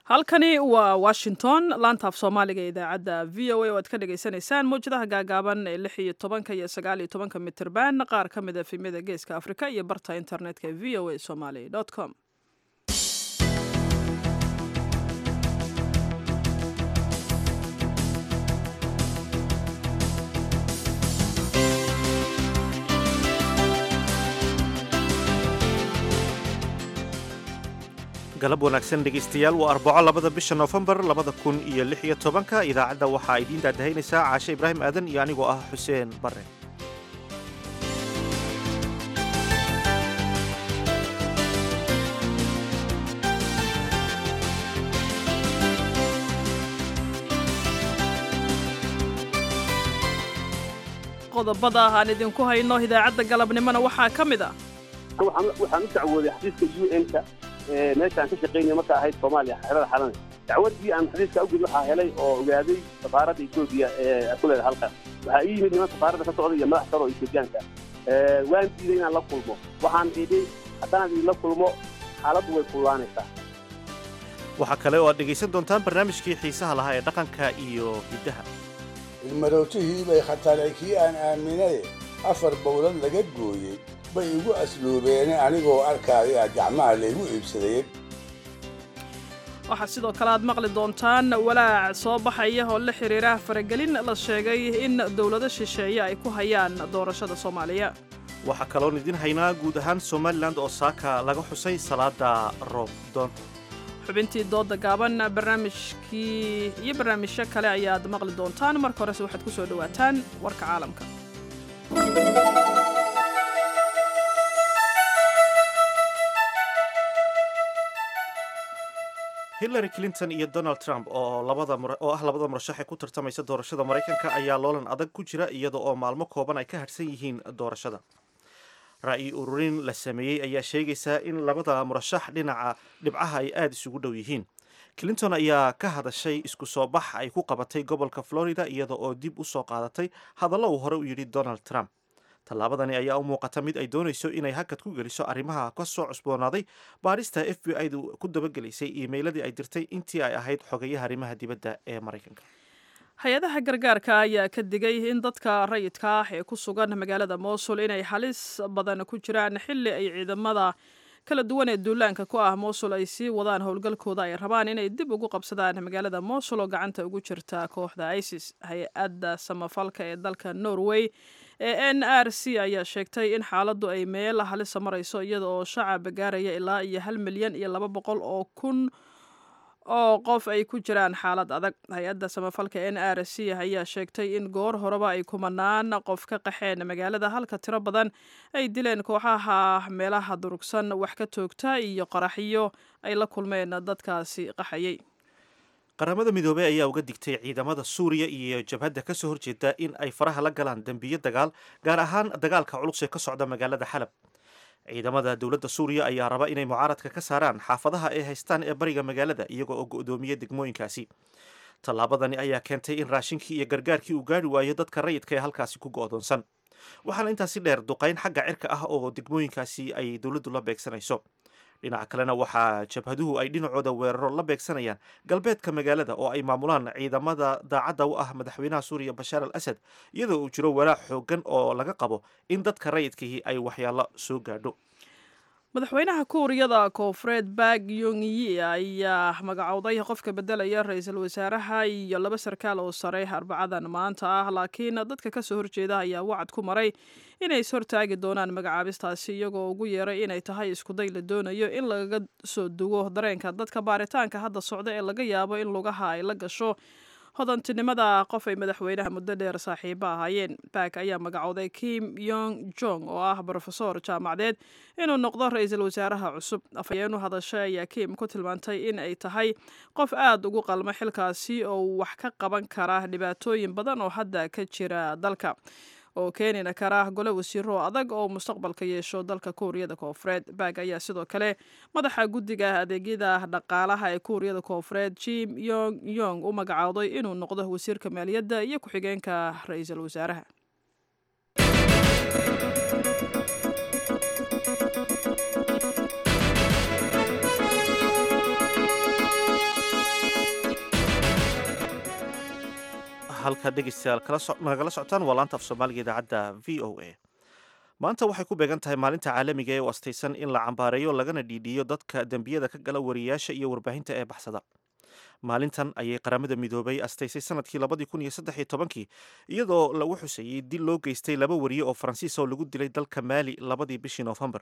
halkani waa washington laantaaf soomaaliga ee idaacadda v o a oo aad ka dhagaysanaysaan mawjadaha gaagaaban ee lix iyo tobanka iyo sagaal iyo tobanka mitirban qaar ka mid a efemyada geeska afrika iyo barta internetka ee v o a somaly com galab wanaagsan dhegaystayaal waa arbaco labada bisha noofembar labada kun iyo lix iyo tobanka idaacadda waxaa idiin daadahaynaysaa caashe ibraahim aadan iyo anigoo ah xuseen bare qodobada aan idinku hayno idaacadda galabnimona waxaa ka mid ah waxaan u dacwooday xafiiska u n-ka meeshaan ka shaqaynaya marka ahayd soomaaliya xerada xalana dacwadii aan xafiiska awgeed waxaa helay oo ogaaday safaaradda etoobiya ee ku leeda halkan waxaa ii yimid niman safaaradda ka socda iyo madax saro oo etoobiyaanka waan diiday inaan la kulmo waxaan idhi haddaan idinla kulmo xaaladdu way kullaanaysaa waxaa kale oo aad dhegaysan doontaan barnaamijkii xiisaha lahaa ee dhaqanka iyo hiddaha ilmarootihii bay khatalay kii aan aaminaye afar bowlad laga gooyey bay igu asluubeene anigoo arkaaya gacmaha laygu iibsadayey waxaa sidoo kale aad maqli doontaan walaac soo baxaya oo la xiriira faragelin la sheegay in dowlado shisheeye ay ku hayaan doorashada soomaaliya waxaa kaloon idiin haynaa guud ahaan somalilan oo saaka laga xusay salaada roob doon xubintii dooda gaaban barnaamijkii iyo barnaamijyo kale ayaad maqli doontaan marka horese waxaad ku soo dhowaataan warka caalamka hillary clinton iyo donald trump oo oo ah labada murashax ee ku tartamaysa doorashada maraykanka ayaa loolan adag ku jira iyada oo maalmo kooban ay ka hadhsan yihiin doorashada ra'yi ururin la sameeyey ayaa sheegaysaa in labada murashax dhinaca dhibcaha ay aada isugu dhow yihiin clinton ayaa ka hadashay isku soo bax ay ku qabatay gobolka florida iyada oo dib u soo qaadatay hadallo uu hore u yidhi donald trump tallaabadani ayaa u muuqata mid ay doonayso inay hakad ku geliso arrimaha ka soo cusboonaaday baadhista f b i du ku dabagelaysay iimeyladii ay dirtay intii ay ahayd xogeyaha arrimaha dibadda ee maraykanka hay-adaha gargaarka ayaa ka digay in dadka rayidka ah ee ku sugan magaalada mosul inay halis badan ku jiraan xilli ay ciidamada kala duwan ee duulaanka ku ah mosul ay sii wadaan howlgalkooda ay rabaan inay dib ugu qabsadaan magaalada mosul oo gacanta ugu jirta kooxda isis hay-adda samafalka ee dalka norway ee n r c ayaa sheegtay in xaaladdu ay meel halisa marayso iyada oo shacab gaaraya ilaa iyo hal milyan iyo laba boqol oo kun oo qof ay ku jiraan xaalad adag hay-adda samafalka n r c ayaa sheegtay in goor horeba ay kumanaan qof ka qaxeen magaalada halka tiro badan ay dileen kooxaha meelaha durugsan wax ka toogta iyo qaraxyo ay la kulmeen dadkaasi qaxayay qaramada midoobey ayaa uga digtay ciidamada suuriya iyo jabhadda ka soo horjeeda in ay faraha la galaan dembiyo dagaal gaar ahaan dagaalka culus ee ka socda magaalada xalab ciidamada dowladda suuriya ayaa raba inay mucaaradka ka saaraan xaafadaha ay haystaan ee bariga magaalada iyaga oo go'doomiya degmooyinkaasi tallaabadani ayaa keentay in raashinkii iyo gargaarkii uu gaari waayo dadka rayidka ee halkaasi ku go'doonsan waxaana intaasi dheer duqayn xagga cirka ah oo degmooyinkaasi ay dowladdu la beegsanayso dhinaca kalena waxaa jabhaduhu ay dhinacooda weeraro la beegsanayaan galbeedka magaalada oo ay maamulaan ciidamada daacadda u ah madaxweynaha suuriya bashaar al asad iyadoo uu jiro walaac xoogan oo laga qabo in dadka rayidkihii ay waxyaalo soo gaadho madaxweynaha kuuriyada koonfureed bak yongyi ayaa magacowday qofka bedelaya ra-iisul wasaaraha iyo laba sarkaal oo sare arbacadan maanta ah laakiin dadka kasoo horjeeda ayaa wacad ku maray inay is hortaagi doonaan magacaabistaasi iyagoo ugu yeeray inay tahay iskuday la doonayo in lagaga soo dugo dareenka dadka baaritaanka hadda socda ee laga yaabo in lugaha ay la gasho hodantinimada qof ay madaxweynaha muddo dheer saaxiibo ahaayeen bak ayaa magacowday kim yong jong oo ah brofesor jaamacadeed inuu noqdo ra-iisul wasaaraha cusub afhayeenu hadashay ayaa kim ku tilmaantay in ay tahay qof aada ugu qalmo xilkaasi oo wax ka qaban kara dhibaatooyin badan oo hadda ka jira dalka oo keenina kara gole wasiiro adag oo mustaqbalka yeesho dalka kuuriyada koonfureed bag ayaa sidoo kale madaxa guddiga adeegyada dhaqaalaha ee kuuriyada koonfureed jim yong yong u magacowday inuu noqdo wasiirka maaliyadda iyo ku-xigeenka ra-iisul wasaaraha halka dhegeystayaal nagala socotaan waa laanta af soomaaliga idaacadda v o a maanta waxay ku beegan tahay maalinta caalamiga ee u astaysan in la cambaareeyo lagana dhiidhiyo dadka dembiyada ka gala wariyaasha iyo warbaahinta ee baxsada maalintan ayay qaramada midoobay astaysay sanadkii labadii kun iyo saddex iyo tobankii iyadoo lagu xuseeyey dil loo geystay laba wariye oo faransiis oo lagu dilay dalka maali labadii bishii noofembar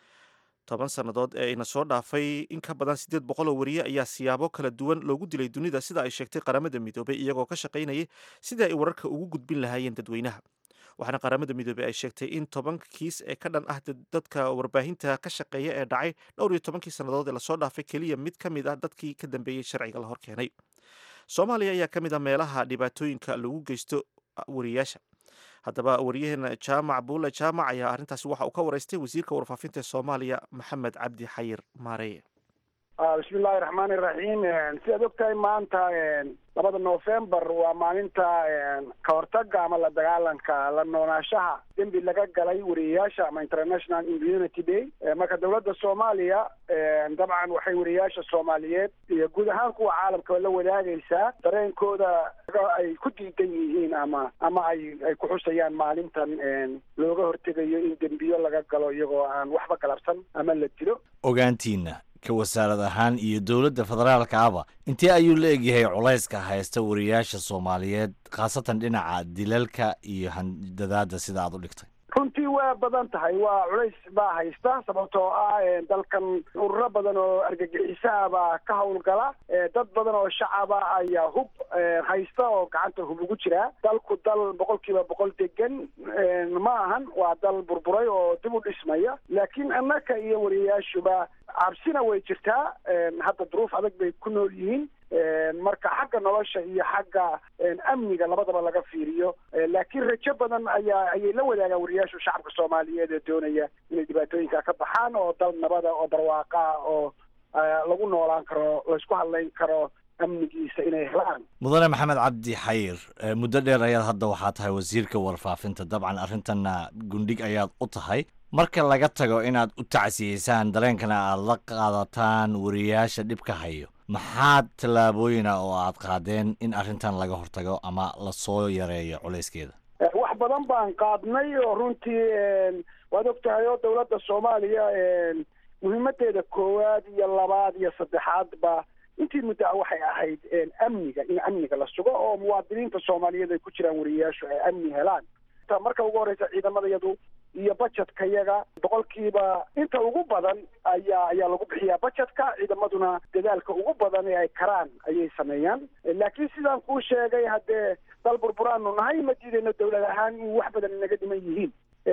toban sannadood ee ina soo dhaafay in ka badan siddeed boqol oo wariye ayaa siyaabo kala duwan loogu dilay dunida sida ay sheegtay qaramada midoobay iyagoo ka shaqaynayay sidii ay wararka ugu gudbin lahaayeen dadweynaha waxaana qaramada midoobey ay sheegtay in toban kiis ee ka dhan ah dadka warbaahinta ka shaqeeya ee dhacay dhowr iyo tobankii sannadood ee lasoo dhaafay keliya mid ka mid ah dadkii ka dambeeyey sharciga la hor keenay soomaaliya ayaa ka mid ah meelaha dhibaatooyinka lagu geysto wariyaasha haddaba wariyaheena jaamac buule jaamac ayaa arrintaasi waxa uu ka waraystay wasiirka warfaafinta ee soomaaliya maxamed cabdi xayir maareye bismi illaahi raxmaani iraxiim sidaad ogtahay maanta labada novembar waa maalinta ka hortaga ama la dagaalanka la noolaashaha dembi laga galay wariyayaasha ama international immunity day marka dowladda soomaaliya dabcan waxay wariyayaasha soomaaliyeed iyo guud ahaan kuwa caalamkaba la wadaagaysaa dareenkooda ay ku diidan yihiin ama ama ay ay ku xusayaan maalintan looga hortegayo in dembiyo laga galo iyagoo aan waxba galabsan ama la dilo ogaantiina ka wasaarad ahaan iyo dowladda federaalka aba intee ayuu la egyahay culayska haysta wariyaasha soomaaliyeed khaasatan dhinaca dilalka iyo handadaada sida aad u dhigtay runtii waa badan tahay waa culays baa haysta sababtoo ah dalkan ururo badan oo argagixisaha baa ka howlgala dad badan oo shacaba ayaa hub haysta oo gacanta hub ugu jiraa dalku dal boqol kiiba boqol degan ma ahan waa dal burburay oo dib u dhismaya laakiin annaka iyo wariyayaashuba cabsina way jirtaa hadda duruuf adag bay ku nool yihiin marka xagga nolosha iyo xagga amniga labadaba laga fiiriyo laakiin rajo badan ayaa ayay la wadaagaan wariyaashu shacabka soomaaliyeed ee doonaya inay dhibaatooyinka ka baxaan oo dal nabada oo barwaaqa oo lagu noolaan karo laysku hadlayn karo amnigiisa inay helaan mudane maxamed cabdi xayir muddo dheer ayaad hadda waxaa tahay wasiirka warfaafinta dabcan arrintanna gundhig ayaad u tahay marka laga tago inaad u tacsiyeysaan dareenkana aad la qaadataan wariyaasha dhibka hayo maxaad tallaabooyina oo aad qaadeen in arrintan laga hortago ama lasoo yareeyo culayskeeda wax badan baan qaadnay oo runtii waad og tahay oo dowladda soomaaliya muhiimadeeda koowaad iyo labaad iyo saddexaadba intii muddaa waxay ahayd amniga in amniga la sugo oo muwaadiniinta soomaaliyeed ay ku jiraan wariyayaashu ay amni helaan marka ugu horeysa ciidamadayadu iyo bajetka yaga boqolkiiba inta ugu badan ayaa ayaa lagu bixiyaa bajetka ciidamaduna dadaalka ugu badan ee ay karaan ayay sameeyaan laakiin sidaan kuu sheegay haddee dal burburaanu nahay ma diidayno dowlad ahaan in wax badan inaga dhiman yihiin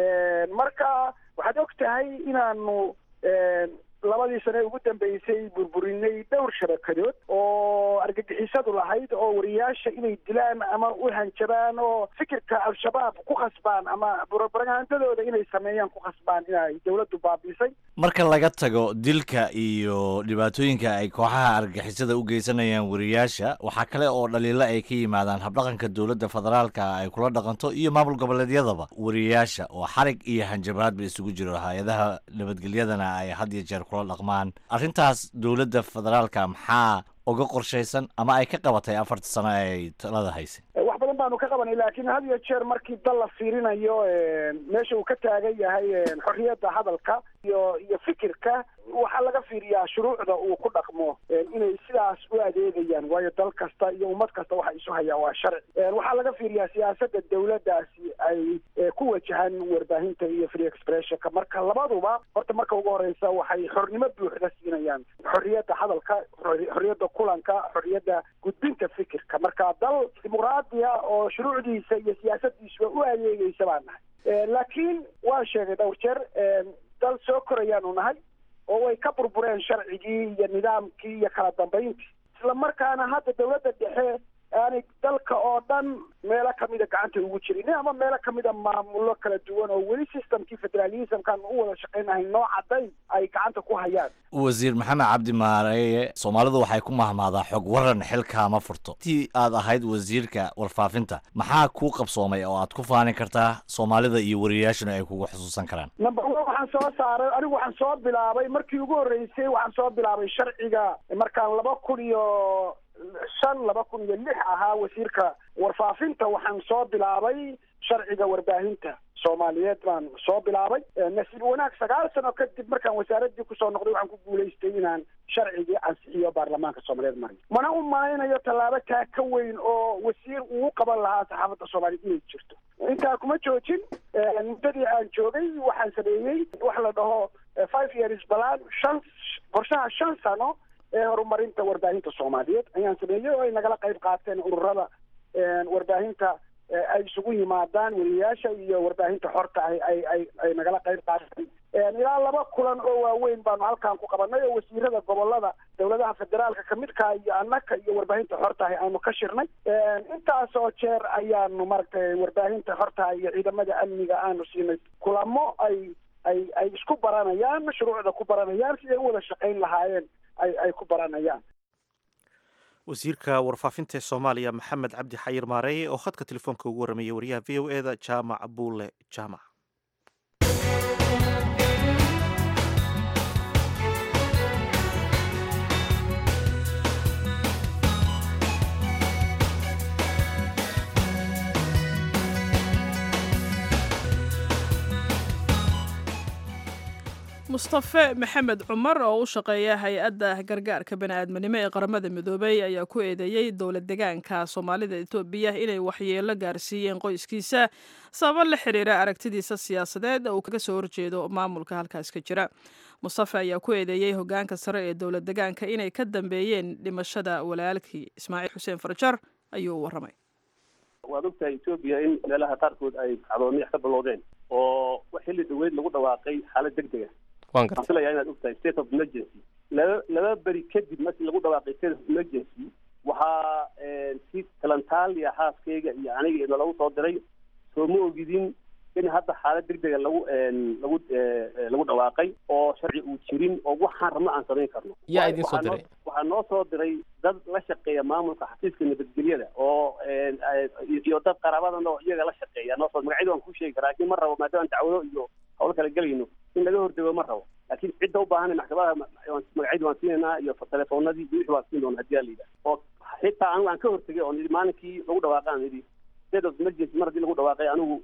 marka waxaad og tahay inaanu labadii sane ugu dambeysay burburinay dhowr shabakadood oo argagixisadu lahayd oo wariyaasha inay dilaan ama u hanjabaan oo fikirka al-shabaab ku khasbaan ama propagandadooda inay sameeyaan ku khasbaan inay dowladdu baabiisay marka laga tago dilka iyo dhibaatooyinka ay kooxaha argagixisada u geysanayaan wariyaasha waxaa kale oo dhaliilo ay ka yimaadaan habdhaqanka dowladda federaalka ay kula dhaqanto iyo maamul goboleedyadaba wariyaasha oo xarig iyo hanjabaadba isugu jiro hay-adaha nabadgelyadana ay had iyo jeer kula dhaqmaan arrintaas dowladda federaalka maxaa uga qorshaysan ama ay ka qabatay afarta sano ay talada haysay wax badan baanu ka qabanay laakiin had iyo jeer markii dal la fiirinayo meesha uu ka taagan yahay xorriyadda hadalka iyo iyo fikirka waxaa laga fiiriyaa shuruucda uu ku dhaqmo inay sidaas u adeegayaan waayo dal kasta iyo ummad kasta waxa isu hayaa waa sharci waxaa laga fiiriyaa siyaasadda dowladdaasi ay ku wajahaan warbaahinta iyo free expressionka marka labaduba horta marka ugu horeysa waxay xornimo buuxda siinayaan xorriyadda hadalka xorriyadda kulanka xorriyadda gudbinta fikirka marka dal dimuqraadiya oo shuruucdiisa iyo siyaasadiisuba u adeegaysa baan nahay laakiin waan sheegay dhowr jeer dal soo korayaanu nahay oo way ka burbureen sharcigii iyo nidaamkii iyo kala dambayntii isla markaana hadda dowladda dhexe aanay dalka oo dhan meelo kamida gacanta ugu jirin ama meelo kamida maamulo kala duwan oo weli systemkii federalismkan u wada shaqaynahay noo caddayn ay gacanta ku hayaan wasiir maxamed cabdi maareeye soomaalidu waxay ku mahmaadaa xog waran xilkaama furto intii aad ahayd wasiirka warfaafinta maxaa kuu qabsoomay oo aad ku faani kartaa soomaalida iyo wariyayaashuna ay kugu xusuusan karaan number one waxaan soo saaray anigu waxaan soo bilaabay markii ugu horreysay waxaan soo bilaabay sharciga markaan laba kun iyo shan laba kun iyo lix ahaa wasiirka warfaafinta waxaan soo bilaabay sharciga warbaahinta soomaaliyeed baan soo bilaabay nasiib wanaag sagaal sano kadib markaan wasaaraddii kusoo noqday waxaan ku guulaystay inaan sharcigii ansixiyo baarlamaanka soomaaliyeed mariyo mana u malaynayo tallaabo taa ka weyn oo wasiir uu qaban lahaa saxaafadda soomaaliyeed inay jirto intaa kuma joojin muddadii aan joogay waxaan sameeyey wax la dhaho five years balan shan qorshaha shan sano ee horumarinta warbaahinta soomaaliyeed ayaan sameeyey oo ay nagala qayb qaateen ururada warbaahinta ay isugu yimaadaan weliyayaasha iyo warbaahinta xorta ah ay ay ay nagala qayb qaateen ilaa laba kulan oo waaweyn baanu halkan ku qabanay oo wasiirada gobolada dowladaha federaalka kamidka iyo annaka iyo warbaahinta xorta ah aanu ka shirnay intaas oo jeer ayaanu maaragtay warbaahinta xorta iyo ciidamada amniga aanu siinay kulamo ay ay ay isku baranayaan mashruucda ku baranayaan siday u wada shaqayn lahaayeen ay ay ku baranayaan wasiirka warfaafinta ee soomaaliya maxamed cabdi xayir maareeye oo khadka telefoonka ugu warramayay wariyaha v o eda jaamac buule jaamac mustafe maxamed cumar oo u shaqeeya hay-adda gargaarka bani-aadminimo ee qaramada midoobay ayaa ku eedeeyey dowlad degaanka soomaalida etoobiya inay waxyeelo gaarsiiyeen qoyskiisa sababo la xiriira aragtidiisa siyaasadeed uu kaga soo horjeedo maamulka halkaas ka jira mustafe ayaa ku eedeeyey hogaanka sare ee dowlad degaanka inay ka dambeeyeen dhimashada walaalkii ismaaciil xuseen farjar ayuu u warramay waad ogtahay etoobiya in meelaha qaarkood ay kacdooniyax ka bilowdeen oo xilli dhaweyd lagu dhawaaqay xaalad deg dega waxaan filayaa inaad ogtahay state of emergency laba laba beri kadib markii lagu dhawaaqay state of emergency waxaa si talantaaliya xaaskayga iyo aniga ina lagu soo diray soo ma ogidin in hadda xaalad deg dega lagu lagu lagu dhawaaqay oo sharci uu jirin oo waxaan rabno aan samayn karno yaa idin soo diray waxaa noo soo diray dad la shaqeeya maamulka xafiiska nabadgelyada oo iyo dad qaraabadan oo iyaga la shaqeeya noo soo magacyada waan ku sheegi karaa laakiin ma rabo maadaama dacwado iyo hawlo kala gelayno in laga hordego ma rabo laakiin cidda u baahan maxkamadaha magacyada waan siinaynaa iyo telefoonadii iyo wixii waan siin doona hadii alayidha oo xitaa anigu aan ka hortegay oo nidhi maalinkii lagu dhawaaqaan nidhi state of emergency mar haddii lagu dhawaaqay anigu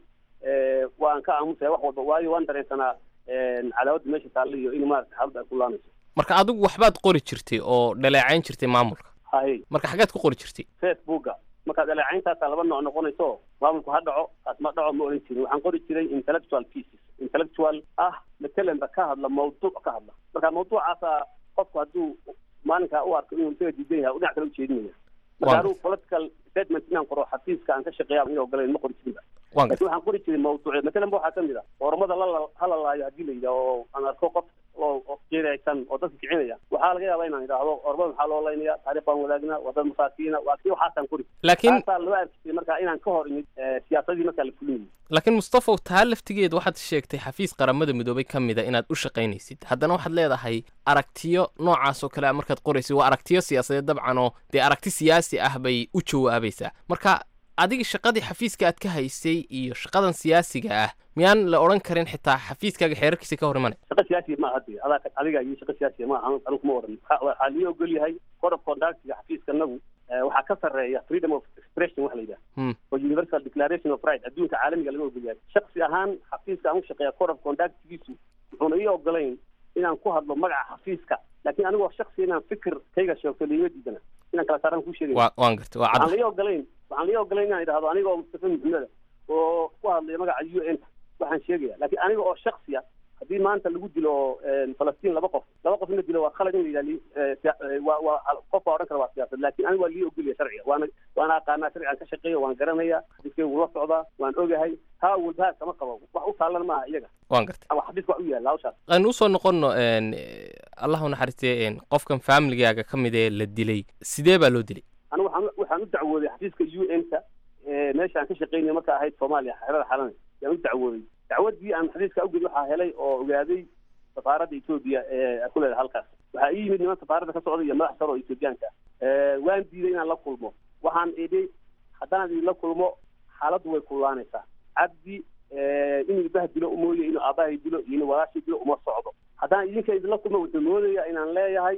waan ka aamusaya wax walba waayo waan dareensanaa cadaawada meesha taalla iyo in maarata xaaladda ay ku laanayso marka adigu waxbaad qori jirtay oo dhaleecayn jirtay maamulka haye marka xaggeed ku qori jirtay facebooka markaad dhaleecayntaasaa laba nooc noqonayso maamulku ha dhaco kaas ma dhaco ma odhan jirin waxaan qori jiray intellectual pieces intellectual ah matalanba ka hadla mawduuc ka hadla marka mawduucaasa qofku hadduu maalinkaa u arko inuu isaga diidan yahay dhinac kale ujeedinaya marka anigu political statement inaan qoro xafiiska aan ka shaqeeya ina ogolayn ma qori jirinba lakin waxaan qori jiray mawduucya matalan ba waxaa kamid a ormada lala halalaayo haddii la yidhaho oo aan arko qof oo jeeraysan oo dadka kicinaya waxaa laga yaabaa inaan idhaahdo ormada maxaa loo laynaya taarikh baan wadaagnaa waa dad masaakiina waa kii waxaasaan qori laakiin taasaa loo arkisay marka inaan ka hor imid siyaasadii markaa la fulinayo laakiin mustafow taa laftigeed waxaad sheegtay xafiis qaramada midoobay ka mida inaad u shaqaynaysid haddana waxaad leedahay aragtiyo noocaas oo kale a markaad qoraysid waa aragtiyo siyaasadeed dabcan oo dee aragti siyaasi ah bay u jawaabaysaa marka adiga shaqadii xafiiska aad ka haysay iyo shaqadan siyaasiga ah miyaan la odhan karin xitaa xafiiskaaga xeerarkiisa ka hor imanay shaqa siyaasiya ma hadi adaa adiga iyo shaqa siyaasiya ma anu anigu kuma oran waxaa lii ogol yahay code of conductiga xafiiska nagu waxaa ka sarreeya freedom of expression waxa la yidhaha oo universal declaration of right adduunka caalamiga laga ogol yahay shaksi ahaan xafiiska aan u shaqeeya code of conductigiisu wuxuuna ii ogolayn inaan ku hadlo magaca xafiiska laakiin anigoo shaksi inaan fikir kayga sheegto liima diidana inaan kala saaraan ku sheegay wa waan gartay waa waxaan cad lii ogolayn waxaan lii ogolayn inaan idhahdo aniga oo mustafa maxmeda oo ku hadlaya magaca u n waxaan sheegaya laakiin aniga oo shaksiya haddii maanta lagu dilo falastiin laba qof laba qof in la dilo waa khalad in la yidhaha waa waa qof baa odhan kara waa siyaasad laakiin aniga waa lii ogolaya sharciga waana waana aqaanaa sharcigan ka shaqeeya waan garanaya xadiiskay wula socdaa waan ogahay haa walbahaas kama qabo wax u taalan maaha iyaga waan gartay ama xadiiska wax u yaalla hawshaas aan usoo noqono allah u naxariistay qofkan familigaaga ka mid ee la dilay sidee baa loo dilay anigu waxaan waxaan u dacwooday xafiiska u n ka meesha aan ka shaqeynaya marka ahayd soomaaliya xeerada xalana yaan u dacwooday dacwadii aan xafiiska awgeed waxaa helay oo ogaaday safaaradda etoobiya ee ku leedahay halkaas waxaa ii yimid niman safaaradda ka socda iyo madax sare oo etoobiyaanka waan diiday inaan la kulmo waxaan idhi haddaan idinla kulmo xaaladdu way kullaanaysaa cabdi inuu ibaha dilo mooye inuu aabbahay dilo iyo inuu walaashay dilo uma socdo haddaan idinka idinla kulmo wuxuu moodaya inaan leeyahay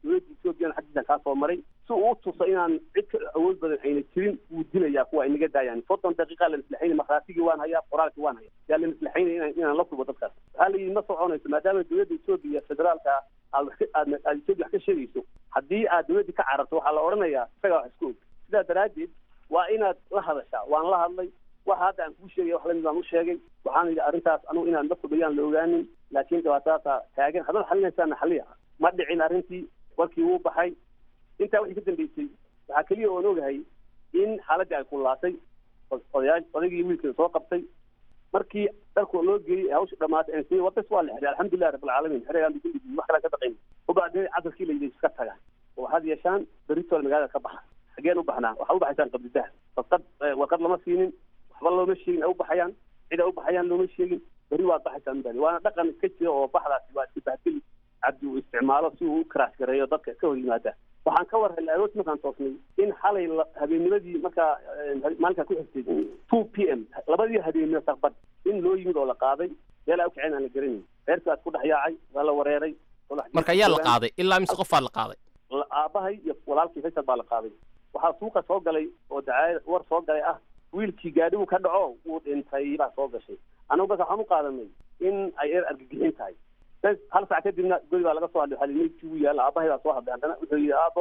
dowladda ethoobiyan xaggiisan kaa soo maray si uu u tuso inaan cid ka awood badan ayna jirin wuu dilayaa kuwa ay naga daayaan soddon daqiiqa la maslaxayna markhaatigii waan hayaa qoraalkii waan hayaa yaa la maslaxaynaya inaan inaan la kulmo dadkaas waxaa la yidhi ma soconayso maadaama dowladda ethoobiya federaalka aad wax ka aad aad ethoobiya wax ka sheegayso haddii aad dowladdii ka cararto waxaa la odhanayaa isagaa wax isku og sidaa daraaddeed waa inaad la hadashaa waan la hadlay waxa hadda aan kuu sheegay wax lamid baan u sheegay waxaan yidhi arrintaas anugu inaan la fudhayaan la ogaanin laakiin dhibaatadaasa taagan haddaad xalinaysaana xaliya ma dhicin arrintii warkii wuu baxay intaa wixii ka dambeysay waxaa keliya oon ogahay in xaaladdii ay kullaatay odayaa odaygii wiilkeeda soo qabtay markii dharku loo geeyey hawsha dhamaatay aan siiyey wadas waa la xiray alxamdulilah rabbilcaalamiin xerayaan bidin wax kalaan ka baqayn ubaadee cadalkii la yidhi iska taga oo waxaad yeeshaan beritool magaalada ka baxa xageen u baxnaa waxaa u baxaysaan qabdidaha warqad warqad lama siinin waxba looma sheegin ay u baxayaan cid ay u baxayaan looma sheegin berri waad baxaysaan bani waana dhaqan iska jira oo baxdaasi waa iska bahgeli cabdi uu isticmaalo si uu u karaash gareeyo dadka ka hor yimaada waxaan ka war helay aroos markaan toosnay in xalay habeennimadii markaa maalinkaa ku xigtay two p m labadii habeenimo saqbad in loo yimid oo la qaaday meel ay u kaceen aan la garanayn reerkaas ku dhex yaacay waa la wareeray marka ayaa la qaaday ilaa mise qofaa la qaaday aabahay iyo walaalkii faysal baa la qaaday waxaa suuqa soo galay oo dacaayad war soo galay ah wiilkii gaadhigu ka dhaco wuu dhintay baa soo gashay anagu bas waxaan u qaadanay in ay eer argagixin tahay hal sac kadibna godi baa laga soo hadlay waxaa meydkii wuu yaalla aabahay baa soo hadlay haddana wuxuu yidhi aabo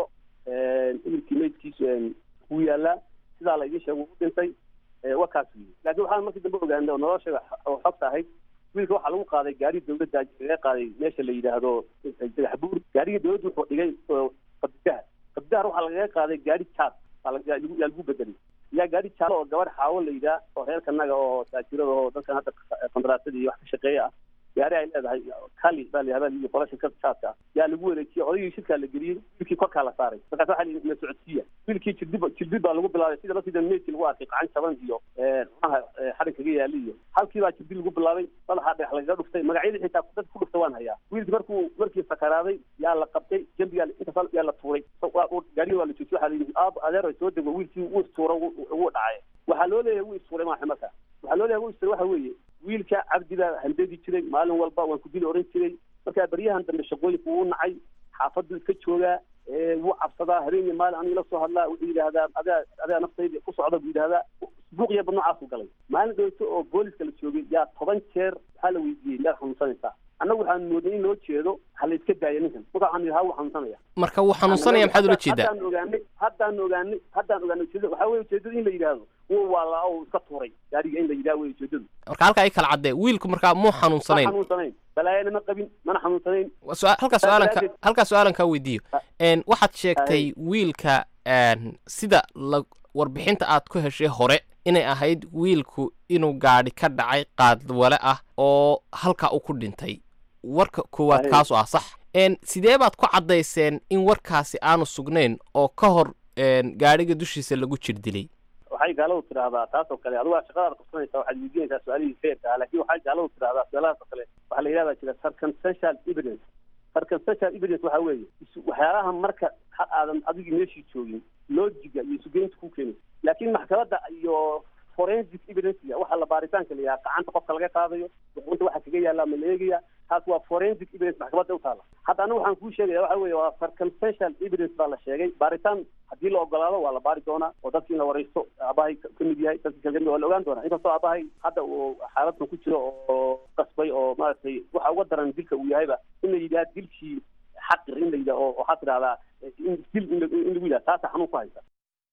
imirkii meydkiisu wuu yaallaa sidaa la idiin sheegay wuu u dhintay wakaas wiyi laakiin waxaan markii dambe ogaanay oo nolosha oo xogta ahayd wiilka waxaa lagu qaaday gaari dawladda laga qaaday meesha la yidhaahdo dagaxbuur gaarigii dawladdu wuxuu dhigay qabdidahar qabdidahar waxaa lagaga qaaday gaari jaad yaa lagu bedelay yaa gaari jaalo oo gabadh xaawo la yidhaah oo reerka naga oo taajirada oo dadkan hadda qandaraasadii iyo wax ka shaqeeya ah gaari ay leedahay kali baa la yihahda iyo qolasha ka jaadka ah yaa lagu wareejiyey odaygii shirkaa la geliyey wiilkii korkaa la saaray markaas waxaa la na socodsiiya wiilkii jirdib jirdib baa lagu bilaabay sida lasida meydkii lagu arkay qacan jaban iyo cunaha xarin kaga yaali iyo halkii baa jirdib lagu bilaabay madaxaa dhagax lagaga dhuftay magacyadii xitaa dadka ku dhuftay waan hayaa wiilkii markuu markii sakaraaday yaa la qabtay jambigaa intaas yaa la tuuray gaarigii waa la joojiyey waxaa la yidhi aab adeer soo dego wiilkii wuu istuura wuu dhacay waxaa loo leeyahay wuu istuuray maaxa marka waxaa loo leeyahay wuu istuuray waxa weeye wiilka cabdi baa handadi jiray maalin walba waan ku dili oran jiray markaa baryahan dambe shaqooyinku wuu nacay xaafaddu iska joogaa wuu cabsadaa habeen iyo maalin aniga la soo hadlaa wuxuu yidhaahdaa adaa adaa naftayda ku socda buu yidhahdaa buuqiya bad noocaasuu galay maalin dhowto oo booliska la joogay yaa toban jeer waxaa la weydiiyey meel xanuunsanaysaa annagu waxaan moodnay in loo jeedo ha la iska daaya ninkan marka waxaan yidhi ha wuu xanuunsanaya marka wuu xanuunsanaya maxaad ula jeedaa haddaan ogaanay haddaan ogaanay haddaan ogaanay ujeedada waxaa weye ujeedada in la yidhaahdo wuu waalaa oo iska tuuray gaariga in la yidhaha wey ujeedadu marka halkaa ay kala caddee wiilku markaa muu ma xanuunsanayn xanuunsanayn balaayana ma qabin mana xanuunsanayn su- halkaa su-aalanka daraaddeed- halkaa su-aalan kaa weydiiyo n waxaad sheegtay wiilka n sida la warbixinta aad ku heshay hore inay ahayd wiilku inuu gaadhi ka dhacay qaadwale ah oo halkaa uu ku dhintay warka koowaad Ahe. kaasu ah sax n sidee baad ku caddayseen in warkaasi aanu sugnayn oo ka hor n gaadhiga dushiisa lagu jir dilay waxay gaaladu tidhaahdaa taas oo kale adigu shaqadaad qabsanaysaa waxaad weydiinaysaa su-aalihii feerka ah laakiin waxay gaaladu tidhaahdaa su-aalahaas oo kale waxaa la yidhahdaa jira circumstantial evidence circumstantial evidence waxaa weeye isu- waxyaalaha marka ha aadan adigii meeshii joogin loojiga iyo isugeynta ku keenaysa laakiin maxkamadda iyo forensic evidence waxa la baaritaanka la yidhaha gacanta qofka laga qaadayo duqunta waxa kaga yaallaa ma la eegaya taas waa forensic evidence maxkamadda u taala hadda anigu waxaan kuu sheegaya waxa weeye waa circumstantial evidence baa la sheegay baaritaan haddii la ogolaado waa la baari doonaa oo dadkii in la wareysto aabahay ka ka mid yahay dadkii kale ka mid waa la ogaan doonaa inkastoo aabahay hadda uu xaaladkan ku jiro oo qasbay oo maaragtay waxa uga daran dilka uu yahayba in la yidhaha dilkii xaqir in la yidhaha oo waxaa tidhahdaa in dil in la- in lagu yidhaha taasa xanuun ku haysa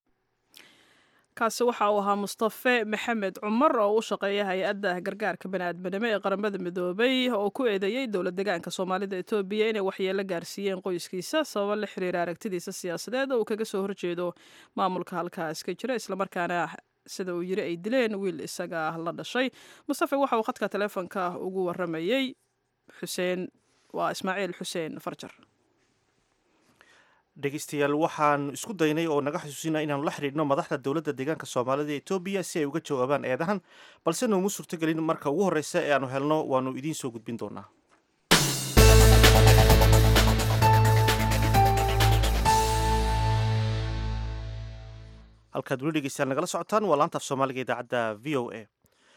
kaasi waxa uu ahaa mustafe maxamed cumar oo u shaqeeya hay-adda gargaarka baniaadminimo ee qaramada midoobay oo ku eedeeyey dowlad degaanka soomaalida etoobiya inay waxyeelo gaarsiiyeen qoyskiisa sababo la xiriira aragtidiisa siyaasadeed oo uu kaga soo horjeedo maamulka halkaas ka jira islamarkaana sida uu yiri ay dileen wiil isaga la dhashay mustafe waxa uu khadka taleefonka ugu waramayey xuseen waa ismaaciil xuseen farjar dhegeystayaal waxaan isku daynay oo naga xusuusina inaanu la xidhiidhno madaxda dowladda deegaanka soomaalida ee etoobiya si ay uga jawaabaan eedahan balse nooma suurtogelin marka ugu horreysa ee aanu helno waanu idiin soo gudbin doonaa halkaad weli dhegeystayaal nagala socotaan waa laanta af soomaaliga idaacadda v o a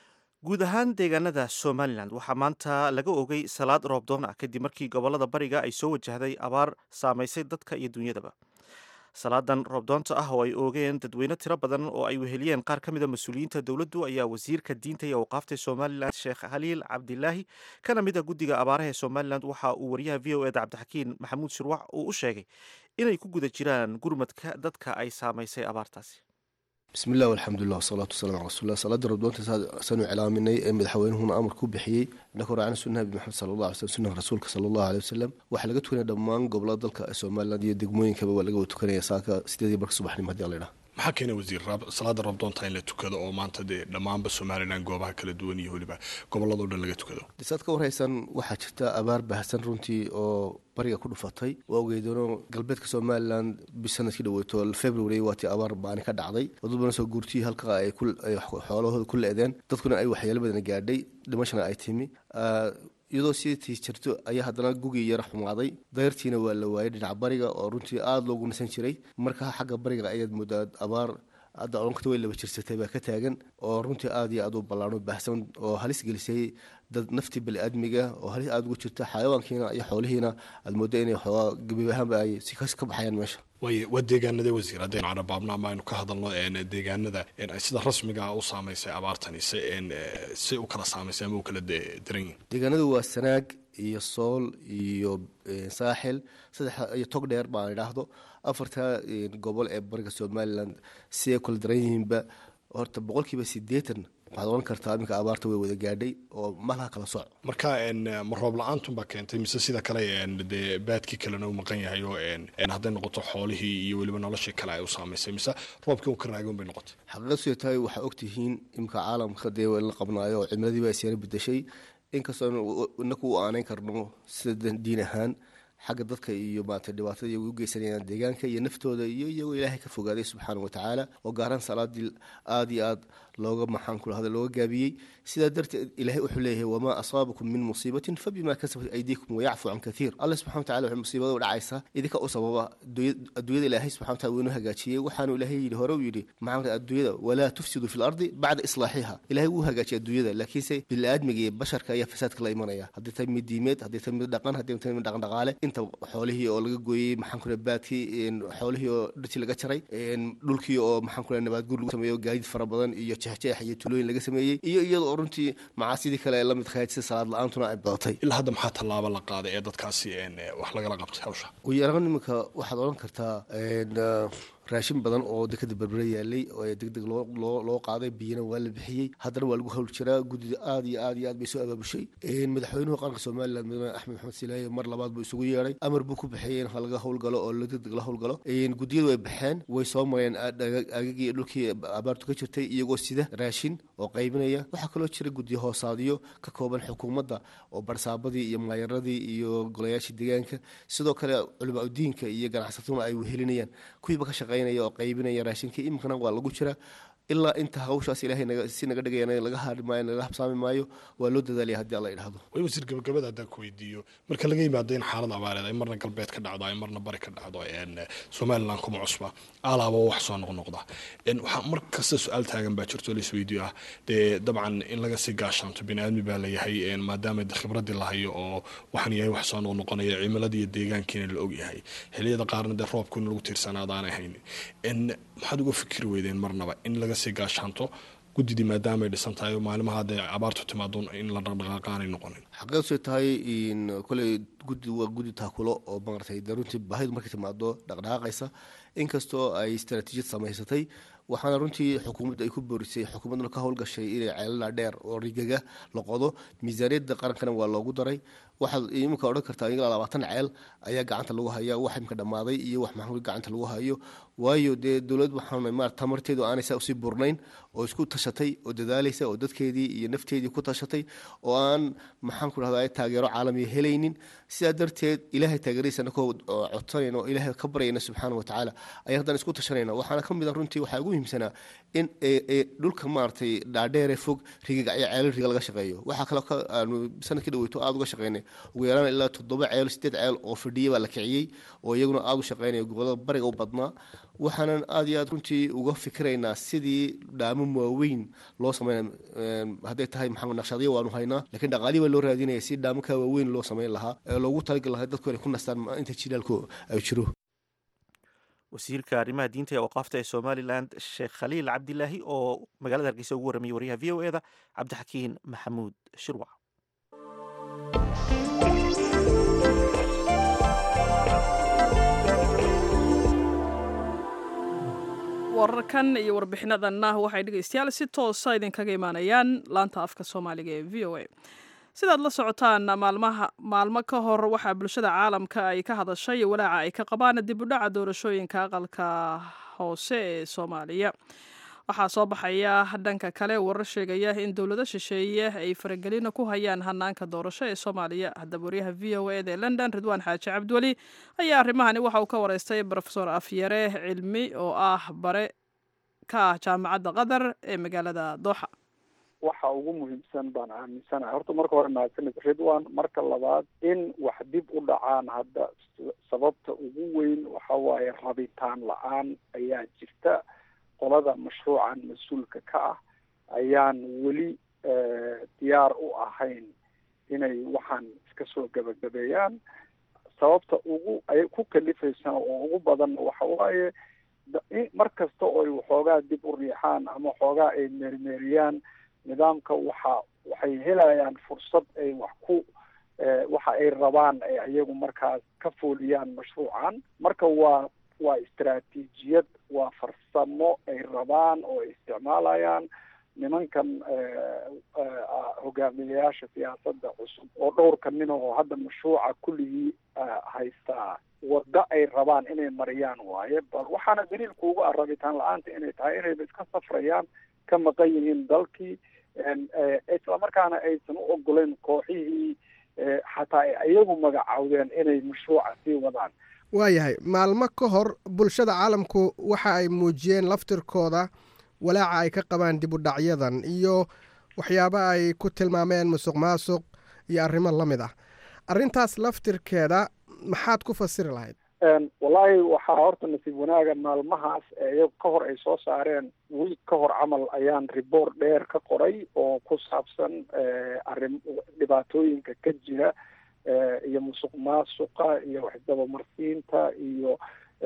guud ahaan deegaanada somalilan waxaa maanta laga ogay salaad roobdoon ah kadib markii gobolada bariga ay soo wajahday abaar saamaysay dadka iyo dunyadaba salaadan roobdoonta ah oo ay oogeen dadweyne tiro badan oo ay weheliyeen qaar ka mida mas-uuliyiinta dowladdu ayaa wasiirka diinta iyo awqaafta somalilan sheekh khaliil cabdilaahi kana mid a guddiga abaaraha ee somalilan waxa uu wariyaha v o eda cabdixakiin maxamuud shirwax uu u sheegay inay ku guda jiraan gurmadka dadka ay saamaysay abaartaasi bismi illah alxamdulilah wasalaatu wasalam ala rasulilah salaada rabdoonta saanu cilaaminay ee madaxweynuhuna amar ku bixiyey inakoo raacna sunnaha nabi maxamed sala allah alay slm sunnaha rasuulka sala allahu aley wasalam waxaa laga tukanaya dhammaan gobolada dalka somaliland iyo degmooyinkaba waa laga tukanaya saaka sideedii barka subaxnimo hadii ala idhaha maxaa keena wasiir salaada rabdoonta in la tukado oo maanta dee dhammaanba somalilan goobaha kala duwan iyo weliba gobolladao dhan laga tukado saad ka warhaysan waxaa jirta abaar baahsan runtii oo bariga ku dhufatay waa ogeydano galbeedka somalilan bi sanadkii dhaweyto february waatii abaar baani ka dhacday dad badan soo guurtiyii halka ay xoolahooda ku le-deen dadkuna ay waxyaalo badan gaadhay dhimashana ay timi iyadoo sitii jirto ayaa haddana gugii yara xumaaday dayrtiina waa la waayay dhinaca bariga oo runtii aada loogu nasan jiray marka xagga bariga ayaad moodaa abaar hadda colonkata way laba jirsatay baa ka taagan oo runtii aada iyo aada u ballaano baahsan oo halis gelisay dad naftii bani-aadmiga oo halis aada ugu jirta xayawaankiina iyo xoolihiina aad mooda inay xoogaa gabiib ahaanba ay si kas ka baxayaan meesha way waa deegaanada wasiir haddaynu carabaabno ama aynu ka hadalno deegaanada ay sida rasmiga u saamaysay abaartani si si u kala saamaysay ama u kala daran yihin deegaanadu waa sanaag iyo sool iyo saaxil saddex iyo tog dheer baan idhaahdo afarta gobol ee bariga somalilan si ay kula daran yihiinba horta boqolkiiba sideetan waxaad oran kartaa iminka abaarta way wada gaadhay oo malaha kala soc marka ma roob la-aantunbaa keentay mise sida kale dee baadkii kalena u maqan yahay oo hadday noqoto xoolihii iyo weliba noloshii kale ay u saamaysay mise roobkii u ka raagoon bay noqotay xaqiiqad siday tahay waxaa ogtihiin iminka caalamka dee la qabnaayo oo cimiladii baa isyara bedeshay inkastoo inaku u aanayn karno sida diin ahaan xagga dadka iyo maarata dhibaatada iyagu u geysanayaan deegaanka iyo naftooda iyo iyagoo ilaahay ka fogaaday subxaana wa tacaala oo gaaraan salaadii aada iyo aad looga maxaan ku lahada looga gaabiyey sidaa darteed ilaahay wuxuu leeyahay wamaa asaabakum min musiibatin fabimaa kasabat aydiikum wayacfu can kaiir alle subxana watacala waxay musiibada u dhacaysaa idinka u sababa adduunyada ilaahay subxana watala wuu inoo hagaajiyey waxaanu ilaahay yidhi hore uu yidhi maxaa adduunyada walaa tufsidu fi lardi bacda islaaxiha ilaahay wuu hagaajiyay adduunyada laakiinse bini-aadmiga iyo basharka ayaa fasaadka la imanaya haddii tahay mid diimeed haddii tahay mid dhaqan haddii tahay mid dhaqan dhaqaale inta xoolihii oo laga gooyey maxaan ku baadkii xoolihii oo dhirtii laga jaray dhulkii oo maxaan ku nabaadguur lagu sameeyo gaadiid fara badan iyo jeexjeex iyo tulooyin laga sameeyey iyo iyada oo runtii macaasidii kale ee lamid kahayd sida salaad la-aantuna ay badatay ilaa hadda maxaa tallaabo la qaaday ee dadkaasi wax lagala qabtay hawsha ugu yaraan iminka waxaad odhan kartaa raashin badan oo dekada berbere yaalay oo degdeg loo qaaday biyana waa la bixiyey haddana waa lagu hawl jiraa guddida aada iyo aad iyo aad bay soo abaabushay madaxweynuhu qaranka somalilan mudane axmed maxamed silaaye mar labaad buu isugu yeedhay amar buu ku bixiyey in laga howlgalo oo degdeg la howlgalo guddiyadu way baxeen way soo mareen agagii dhulkii abaartu ka jirtay iyagoo sida raashin oo qaybinaya waxaa kaloo jira guddiyo hoosaadyo ka kooban xukuumadda oo barsaabadii iyo maayaradii iyo golayaashii deegaanka sidoo kale culama udiinka iyo ganacsataduna ay wehelinayaan kuwiiba ka shaqeynaya oo qaybinaya raashinka iminkana waa lagu jiraa ilaa inta hawshaas ilaahay si naga dhigayana laga haari maayo laga habsaami maayo waa loo dadaalaya haddii alla idhahdo way wasiir gabagabada haddaan ku weydiiyo marka laga yimaado in xaalad abaareed ay marna galbeed ka dhacdo ay marna bari ka dhacdo somaliland kuma cusba alaaba wax soo noqnoqda waxaa mar kasta su-aal taagan baa jirto la isweydiyo ah dee dabcan in laga sii gaashaanto bini aadmi baa layahay maadaama khibradii lahayo oo waxaan yahay wax soo noqnoqonaya cimiladii iyo deegaankiina la ogyahay xiliyada qaarna dee roobku in lagu tiirsanaadaanay haynin maxaad uga fikiri weydeen marnaba in laga sii gaashaanto guddidii maadaamaay dhisan tahay oo maalimaha hadday abaartu timaado in la dhaqdhaqaaqaanay noqonin xaqiiqsay tahay koley guddi waa guddi taakulo oo maaragtay dee runtii baahidu markay timaado dhaqdhaqaaqaysa inkastoo ay istaraatiijiyad samaysatay waxaana runtii xukuumadda ay ku boorisay xukuumadduna ka howlgashay inay ceelala dheer oo rigaga la qodo miisaaniyadda qarankana waa loogu daray waxaad iminka odhan kartaa ilaa labaatan ceel ayaa gacanta lagu haya wax imika dhammaaday iyo wax maxamuud gacanta lagu hayo waayo dee dowlad waxaan ma tamarteedu aanay saa usii burnayn oo isku tashatay oo dadaalaysa oo dadkeedii iyo nafteedii ku tashatay oo aan maxaan ku dhahdaa taageero caalamiya helaynin sidaa darteed ilaahay taageeradiisa anakoo codsanayna oo ilaahay ka baryayna subxaana watacaala ayaan haddana isku tashanayna waxaana ka mid a runtii waxaa ugu muhiimsanaa in dhulka maaragtay dhaadheere fog rigaga iyo ceelal riga laga shaqeeyo waxaa kaloo aanu sanadkii dhaweyto aada uga shaqeynay ugu yaraan ilaa toddoba ceel sideed ceel oo fadhiya baa la kiciyey oo iyaguna aada u shaqeynaya gobolada bariga u badnaa waxaanan aada iyo aad runtii uga fikiraynaa sidii dhaamo waaweyn loo sameyn hadday tahay maxamed naqshadyo waanu haynaa lakiin dhaqaalii baa loo raadinaya si dhaamoka waaweyn loo sameyn lahaa ee loogu talagali lahaa dadku inay ku nastaan inta jilaalku ay jiro wasiirka arrimaha diinta ee waqaafta ee somalilan sheekh khaliil cabdilaahi oo magaalada hargeysa ugu warramayay waryaha v o e da cabdixakiin maxamuud shirwac wararkan iyo warbixinadanna waxay dhegaystayaal si toosa idinkaga imaanayaan laanta afka soomaaliga ee v o a sidaad la socotaan maalmaha maalmo ka hor waxaa bulshada caalamka ay ka hadashay walaaca ay ka qabaan dib u dhaca doorashooyinka aqalka hoose ee soomaaliya waxaa soo baxaya dhanka kale warar sheegaya in dowlado shisheeye ay faragelina ku hayaan hanaanka doorasho ee soomaaliya haddaba waryaha v o eda ee london ridwaan xaaji cabdiweli ayaa arrimahani waxa uu ka wareystay rofesor afyare cilmi oo ah bare ka ah jaamacadda qatar ee magaalada dooxa waxa ugu muhiimsan baan aaminsanahay horta marka hore mahadsanid ridwan marka labaad in wax dib u dhacaan hadda sababta ugu weyn waxa waaye rabitaan la-aan ayaa jirta qolada mashruucan mas-uulka ka ah ayaan weli diyaar u ahayn inay waxaan iska soo gebagabeeyaan sababta ugu ay ku kalifaysaan oo ugu badan waxa waaye mar kasta oo ay waxoogaa dib u riixaan ama waxoogaa ay meermeeriyaan nidaamka waxa waxay helayaan fursad ay wax ku waxa ay rabaan ay iyagu markaas ka fooliyaan mashruucan marka waa waa istaraatiijiyad waa farsamo ay rabaan oo ay isticmaalayaan nimankan hogaamiyayaasha siyaasadda cusub oo dhowrka nin oo hadda mashruuca kulligii haystaa waddo ay rabaan inay mariyaan waaye bal waxaana daliilku ugu ah rabitaan la-aanta inay tahay inayba iska safrayaan ka maqan yihiin dalkii islamarkaana aysan u ogolayn kooxihii xataa ay iyagu magacaawdeen inay mashruuca sii wadaan waayahay maalmo ka hor bulshada caalamku waxa ay muujiyeen laftirkooda walaaca ay ka qabaan dib u dhacyadan iyo waxyaabo ay ku tilmaameen musuq maasuq iyo arrimo la mid ah arrintaas laftirkeeda maxaad ku fasiri lahayd wallaahi waxaa horta nasiib wanaaga maalmahaas iyago ka hor ay soo saareen wiig ka hor camal ayaan ribort dheer ka qoray oo ku saabsan arrim dhibaatooyinka ka jira iyo musuq maasuqa iyo waxdabamarsiinta iyo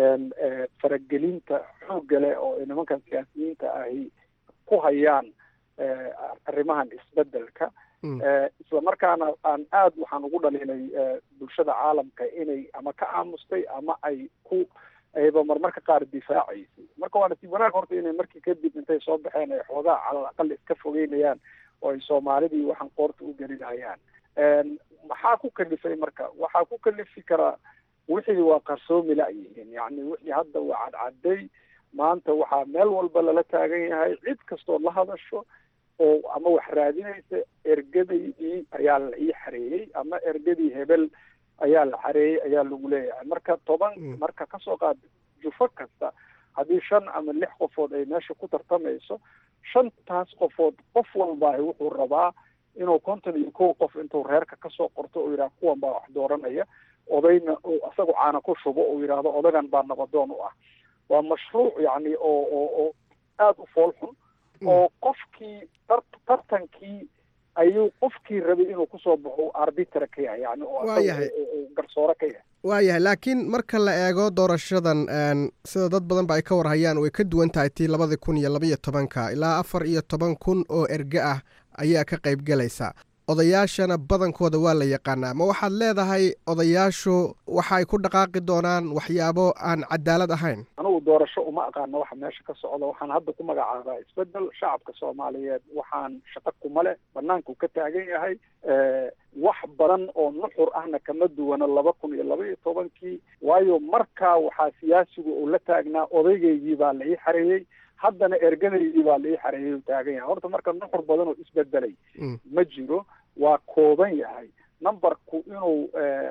faragelinta xoogga leh oo ay nimankan siyaasiyiinta ahi ku hayaan arrimahan isbedelka isla markaana aan aada waxaan ugu dhaliilay bulshada caalamka inay ama ka aamustay ama ay ku ayba marmarka qaar difaacaysay marka waa nasiib wanaag horta inay markii kadib intay soo baxeen ay xoogaa calal aqal iska fogeynayaan oo ay soomaalidii waxaan qoorta u gelinayaan maxaa ku kalifay marka waxaa ku kalifi karaa wixii waa qarsoomi la-yihiin yacni wixii hadda waa cadcaday maanta waxaa meel walba lala taagan yahay cid kastoo la hadasho oo ama wax raadinaysa ergadii ayaa la ii xareeyey ama ergadii hebel ayaa la xareeyey ayaa lagu leeyahay marka toban marka kasoo qaad jufo kasta haddii shan ama lix qofood ay meesha ku tartamayso shantaas qofood qof walbaahi wuxuu rabaa inuu konton iyo kow qof intuu reerka kasoo qorto oo yidhaha kuwan baa wax dooranaya odayna uu isagu caana ku shubo uu yidhaahdo odagan baa nabadoon u ah waa mashruuc yacni oo oo oo aada u fool xun oo qofkii tar tartankii ayuu qofkii rabay inuu kusoo baxo arbitra ka yahay yani waayahay garsoore ka yahay waayahay laakiin marka la eego doorashadan sida dad badan ba ay ka warhayaan way ka duwan tahay tii labadii kun iyo labaiyo tobanka ilaa afar iyo toban kun oo erge ah ayaa ka qayb galaysa odayaashana badankooda waa la yaqaanaa ma waxaad leedahay odayaashu waxa ay ku dhaqaaqi doonaan waxyaabo aan cadaalad ahayn anugu doorasho uma aqaano waxa meesha ka socda waxaan hadda ku magacaabaa isbedel shacabka soomaaliyeed waxaan shaqo kuma leh banaanku ka taagan yahay wax badan oo nuxur ahna kama duwana laba kun iyo laba iyo tobankii waayo markaa waxaa siyaasigu uu la taagnaa odaygeygii baa la ii xareeyey haddana ergadaydii baa la ii xareeyay u taagan yahay horta marka nuxur badan oo isbedelay ma jiro waa kooban yahay numberku inuu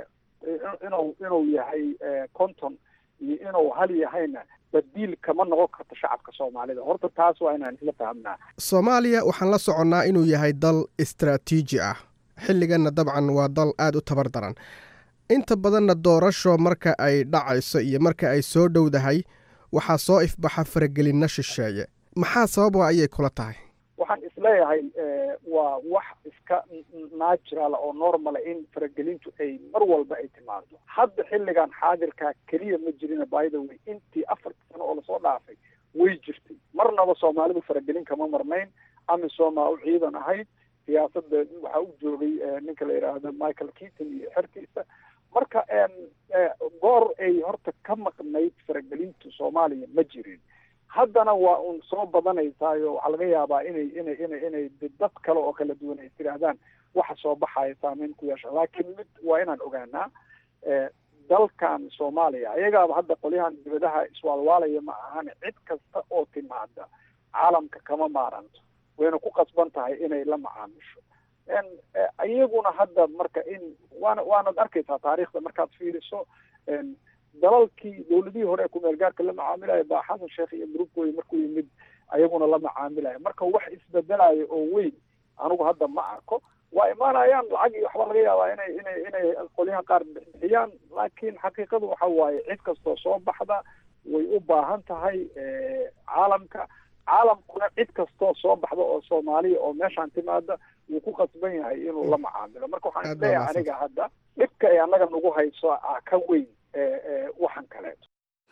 inuu inuu yahay conton iyo inuu hal yahayna badiil kama noqon karto shacabka soomaalida horta taas waa inaan isla fahamnaa soomaaliya waxaan la soconnaa inuu yahay dal istraatiiji ah xilliganna dabcan waa dal aada u tabar daran inta badanna doorasho marka ay dhacayso iyo marka ay soo dhowdahay waxaa soo ifbaxa faragelinna shisheeye maxaa sababa ayay kula tahay waxaan isleeyahay waa wax iska natural oo normala in faragelintu ay mar walba ay timaado hadda xilligan xaadirkaa keliya ma jirina by the way intii afarta sano oo lasoo dhaafay way jirtay marnaba soomaalidu faragelin kama marnayn amisomaa u ciidan ahayd siyaasadda waxaa u joogay ninka la yidhaahdo michael keaton iyo xerkiisa marka goor ay horta ka maqnayd faragelintu soomaaliya ma jirin haddana waa un soo badanaysaayo waxaa laga yaabaa inay inay inay inay dad kale oo kala duwan ay tidhaahdaan waxa soo baxaya saameyn ku yeesha laakiin mid waa inaan ogaanaa dalkan soomaaliya ayagaaba hadda qolyahan dibadaha iswaalwaalaya ma ahan cid kasta oo timaada caalamka kama maaranto wayna ku qasban tahay inay la macaamisho iyaguna hadda marka in waana waanad arkaysaa taariikhda markaad fiiriso dalalkii dawladihii hore ee kumeel gaarka la macaamilaya baa xasan sheekh iyo gruubkooda markuu yimid ayaguna la macaamilaya marka wax isbedelayo oo weyn anigu hadda ma arko waa imaanayaan lacag iyo waxbaa laga yaabaa inay inay inay qolyaha qaar bixiyaan laakiin xaqiiqadu waxa waaye cid kastoo soo baxda way u baahan tahay caalamka caalamkuna cid kastoo soo baxda oo soomaaliya oo meeshaan timaada wuu ku qasban yahay inuu la macaamilo marka waxaan isleeyahay aniga hadda dhibka ay annaga nagu hayso a ka weyn waxan kaleeto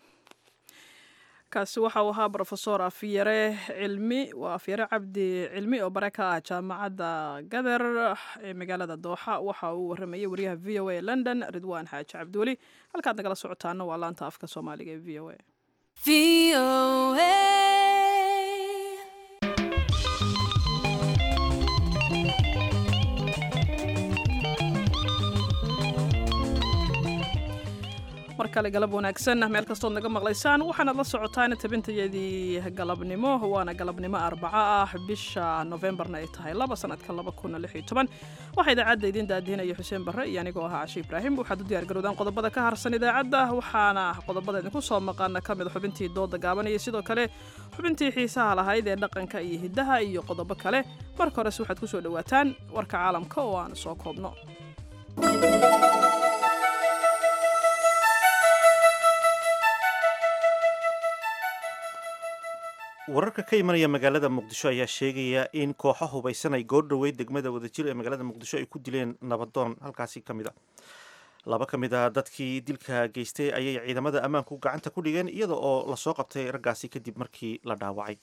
kaasi waxa uu ahaa brofesor afyare cilmi waa afyare cabdi cilmi oo bare ka ah jaamacadda gader ee magaalada dooxa waxa uu waramayay wariyaha v o a london ridwaan xaaji cabdiweli halkaad nagala socotaana waa laanta afka soomaaliga ee v o a mar kale galab wanaagsan meel kastood naga maqlaysaan waxaanaad la socotaan tabintayadii galabnimo waana galabnimo arbaco ah bisha novembarna ay tahay laba sanadka laba kuna lix iyo toban waxaa idaacadda idiin daadihinaya xuseen barre iyo anigoo ahaa cashe ibraahim waxaad u diyaargarowdaan qodobada ka harsan idaacadda waxaana qodobada idinku soo maqana ka mid xubintii dooda gaaban iyo sidoo kale xubintii xiisaha lahayd ee dhaqanka iyo hiddaha iyo qodobo kale marka horese waxaad ku soo dhowaataan warka caalamka oo aan soo koobno wararka ka imanaya magaalada muqdisho ayaa sheegaya in kooxo hubaysan ay goordhoweyd degmada wadajir ee magaalada muqdisho ay ku dileen nabadoon halkaasi ka mid a laba ka mid a dadkii dilka geystay ayay ciidamada ammaanku gacanta ku dhigeen iyada oo lasoo qabtay raggaasi kadib markii la dhaawacay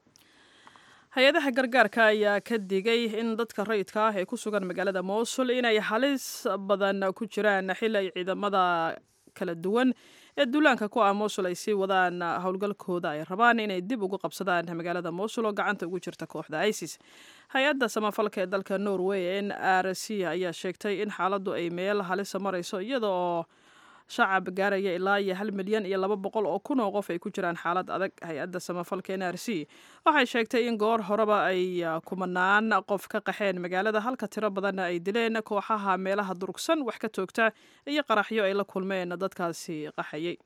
hay-adaha gargaarka ayaa ka digay in dadka rayidka ah ee ku sugan magaalada mowsul inay halis badan ku jiraan xili ay ciidamada kala duwan ee duulaanka ku ah mowsul ay sii wadaan howlgalkooda ay rabaan inay dib ugu qabsadaan magaalada mowsul oo gacanta ugu jirta kooxda isis hay-adda samafalka ee dalka norway n r c ayaa sheegtay in xaaladdu ay meel halisa marayso iyada oo shacab gaaraya ilaa iyo hal milyan iyo laba boqol oo kun oo qof ay ku jiraan xaalad adag hay-adda samafalka n r c waxay sheegtay in goor horeba ay kumanaan qof ka qaxeen magaalada halka tiro badanna ay dileen kooxaha meelaha durugsan wax ka toogta iyo qaraxyo ay la kulmeen dadkaasi qaxayay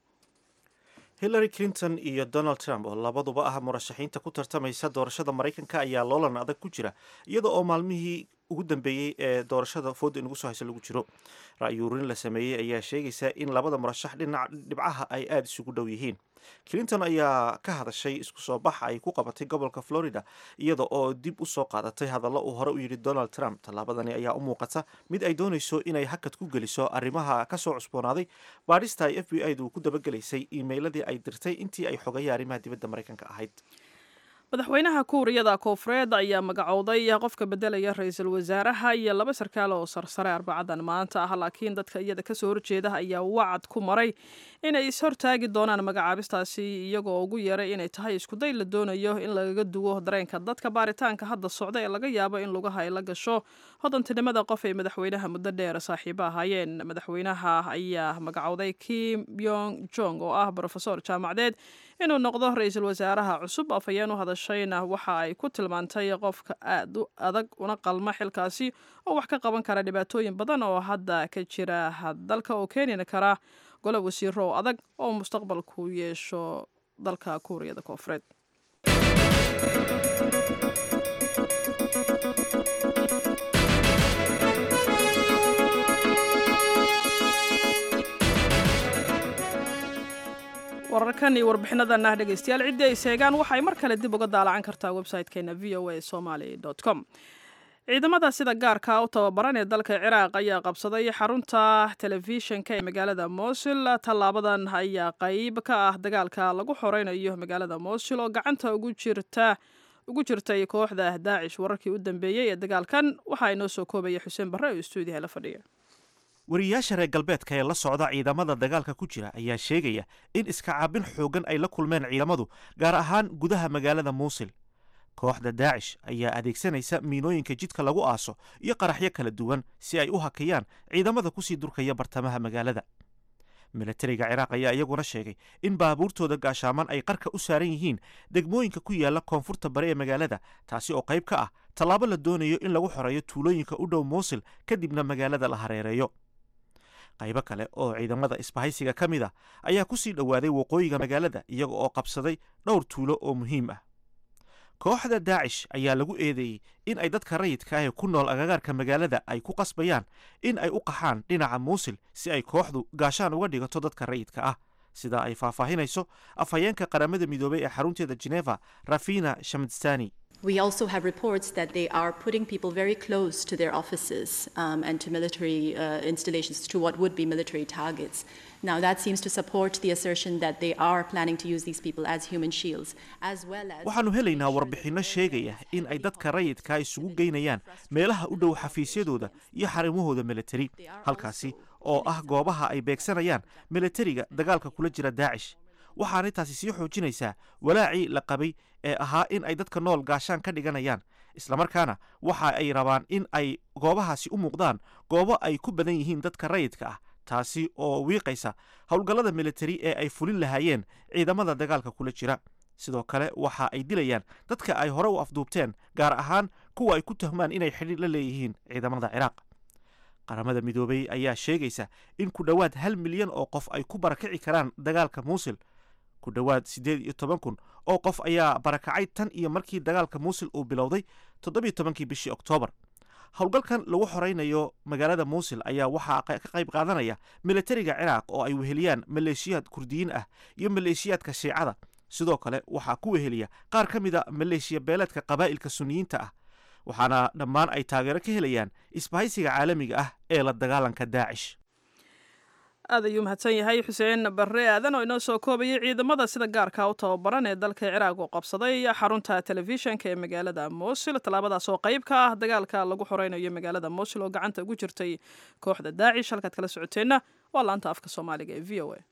hillary clinton iyo donald trump oo labaduba ah murashaxiinta ku tartamaysa doorashada maraykanka ayaa loolan adag ku jira iyada oo maalmihii ugu dambeeyey ee doorashada fooda inugu soo haysa lagu jiro ra-yuurin la sameeyey ayaa sheegaysa in labada murashax dhinaca dhibcaha ay aada isugu dhow yihiin clinton ayaa ka hadashay isku soo bax ay ku qabatay gobolka florida iyada oo dib u soo qaadatay hadallo uu hore u yidhi donald trump tallaabadani ayaa u muuqata mid ay doonayso inay hakad ku geliso arrimaha kasoo cusboonaaday baadhista ay f b i du ku dabagelaysay iimeyladii ay dirtay intii ay xogaya arrimaha dibadda maraykanka ahayd madaxweynaha kuuriyada koonfureed ayaa magacowday qofka bedelaya ra-iisul wasaaraha iyo laba sarkaal oo sarsare arbacadan maanta ah laakiin dadka iyada kasoo horjeeda ayaa wacad ku maray inay ishortaagi doonaan magacaabistaasi iyagoo ugu yeeray inay tahay iskuday la doonayo in lagaga duwo dareenka dadka baaritaanka hadda socda ee laga yaabo in lugaha ay la gasho hodantinimada qof ay madaxweynaha muddo dheer saaxiibo ahaayeen madaxweynaha ayaa magacowday kim yong jong oo ah brofesor jaamacadeed inuu noqdo ra-iisul wasaaraha cusub afhayeen u hadashayna waxa ay ku tilmaantay qofka aad u adag una qalma xilkaasi oo wax ka qaban kara dhibaatooyin badan oo hadda ka jira dalka oo keeni kara golo wasiiro oo adag oo mustaqbalku yeesho dalka kuuriyada koonfureed wararkan iyo warbixinadan ah dhegaystayaal ciddii ay seegaan waxay mar kale dib uga daalacan kartaa website-keena v o a somaly com ciidamada sida gaarka u tababaran ee dalka ciraaq ayaa qabsaday xarunta telefishinka ee magaalada mosul tallaabadan ayaa qeyb ka ah dagaalka lagu xoreynayo magaalada mosul oo gacanta ugu jirta ugu jirtay kooxda daacish wararkii u dambeeyey ee dagaalkan waxaa inoo soo koobaya xuseen barre oo stuudiyaha la fadhiya wariyayaasha reer galbeedka ee la socda ciidamada dagaalka ku jira ayaa sheegaya in iska caabin xoogan ay la kulmeen ciidamadu gaar ahaan gudaha magaalada muusil kooxda daacish ayaa adeegsanaysa miinooyinka jidka lagu aaso iyo qaraxyo kala duwan si ay u hakiyaan ciidamada kusii durkaya bartamaha magaalada milatariga ciraaq ayaa iyaguna sheegay in baabuurtooda gaashaaman ay qarka u saaran yihiin degmooyinka ku yaala koonfurta bari ee magaalada taasi oo qayb ka ah tallaabo la doonayo in lagu xoreeyo tuulooyinka u dhow muusil kadibna magaalada la hareereeyo qaybo kale oo ciidamada isbahaysiga ka mid a ayaa ku sii dhowaaday waqooyiga magaalada iyaga oo qabsaday dhowr tuulo oo muhiim ah kooxda daacish ayaa lagu eedeeyey in ay dadka rayidka ah ee ku nool agagaarka magaalada ay ku qasbayaan in ay u qaxaan dhinaca muusil si ay kooxdu gaashaan uga dhigato dadka rayidka ah sidaa ay faahfaahinayso afhayeenka qaramada midoobay ee xarunteeda geneva rafina shamdstani We also have reports that they are putting people very close to their offices um, and to military uh, installations, to what would be military targets. Now, that seems to support the assertion that they are planning to use these people as human shields, as well as. waxaannu helaynaa warbixinno sheegaya in ay dadka rayidka isugu geynayaan meelaha u dhow xafiisyadooda iyo xarimahooda militari halkaasi oo ah goobaha ay beegsanayaan militariga dagaalka kula jira daacish waxaanay taasi sii xoojinaysaa walaacii la qabay ee ahaa in ay dadka nool gaashaan ka dhiganayaan islamarkaana waxa ay rabaan in ay goobahaasi u muuqdaan goobo ay ku badan yihiin dadka rayidka ah taasi oo wiiqaysa howlgallada militari ee ay fulin lahaayeen ciidamada dagaalka kula jira sidoo kale waxa ay dilayaan dadka ay hore u afduubteen gaar ahaan kuwa ay ku tuhmaan inay xidhiir la leeyihiin ciidamada ciraaq qaramada midoobay ayaa sheegaysa in ku dhowaad hal milyan oo qof ay ku barakici karaan dagaalka muusil ku dhowaad siddeed iyo toban kun oo qof ayaa barakacay tan iyo markii dagaalka muusil uu bilowday toddobiyo tobankii bishii oktoobar howlgalkan lagu xoraynayo magaalada muusil ayaa waxaa ka qayb qaadanaya militariga ciraaq oo ay weheliyaan maleeshiyaad kurdiyiin ah iyo maleeshiyaadka shiicada sidoo kale waxaa ku weheliya qaar ka mid a maleeshiya beeleedka qabaa'ilka suniyiinta ah waxaana dhammaan ay taageero ka helayaan isbahaysiga caalamiga ah ee la dagaalanka daacish aad ayuu mahadsan yahay xuseen barre aadan oo inoo soo koobayay ciidamada sida gaarka u tababaran ee dalka ciraaq oo qabsaday xarunta telefishinka ee magaalada mosul tallaabadaas oo qayb ka ah dagaalka lagu xoreynayo magaalada mosul oo gacanta ugu jirtay kooxda daacish halkaad kala socoteenna waa laanta afka soomaaliga ee v o a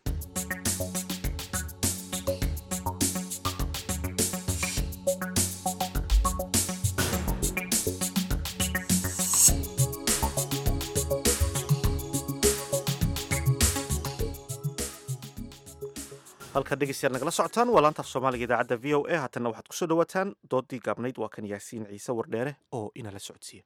halkaad dhegeystayaal nagala socotaan waa laanta af soomaaliga idaacadda v o a haatanna waxaad kusoo dhawaataan doodii gaabnayd waa kan yaasiin ciise wardheere oo inala socodsiiya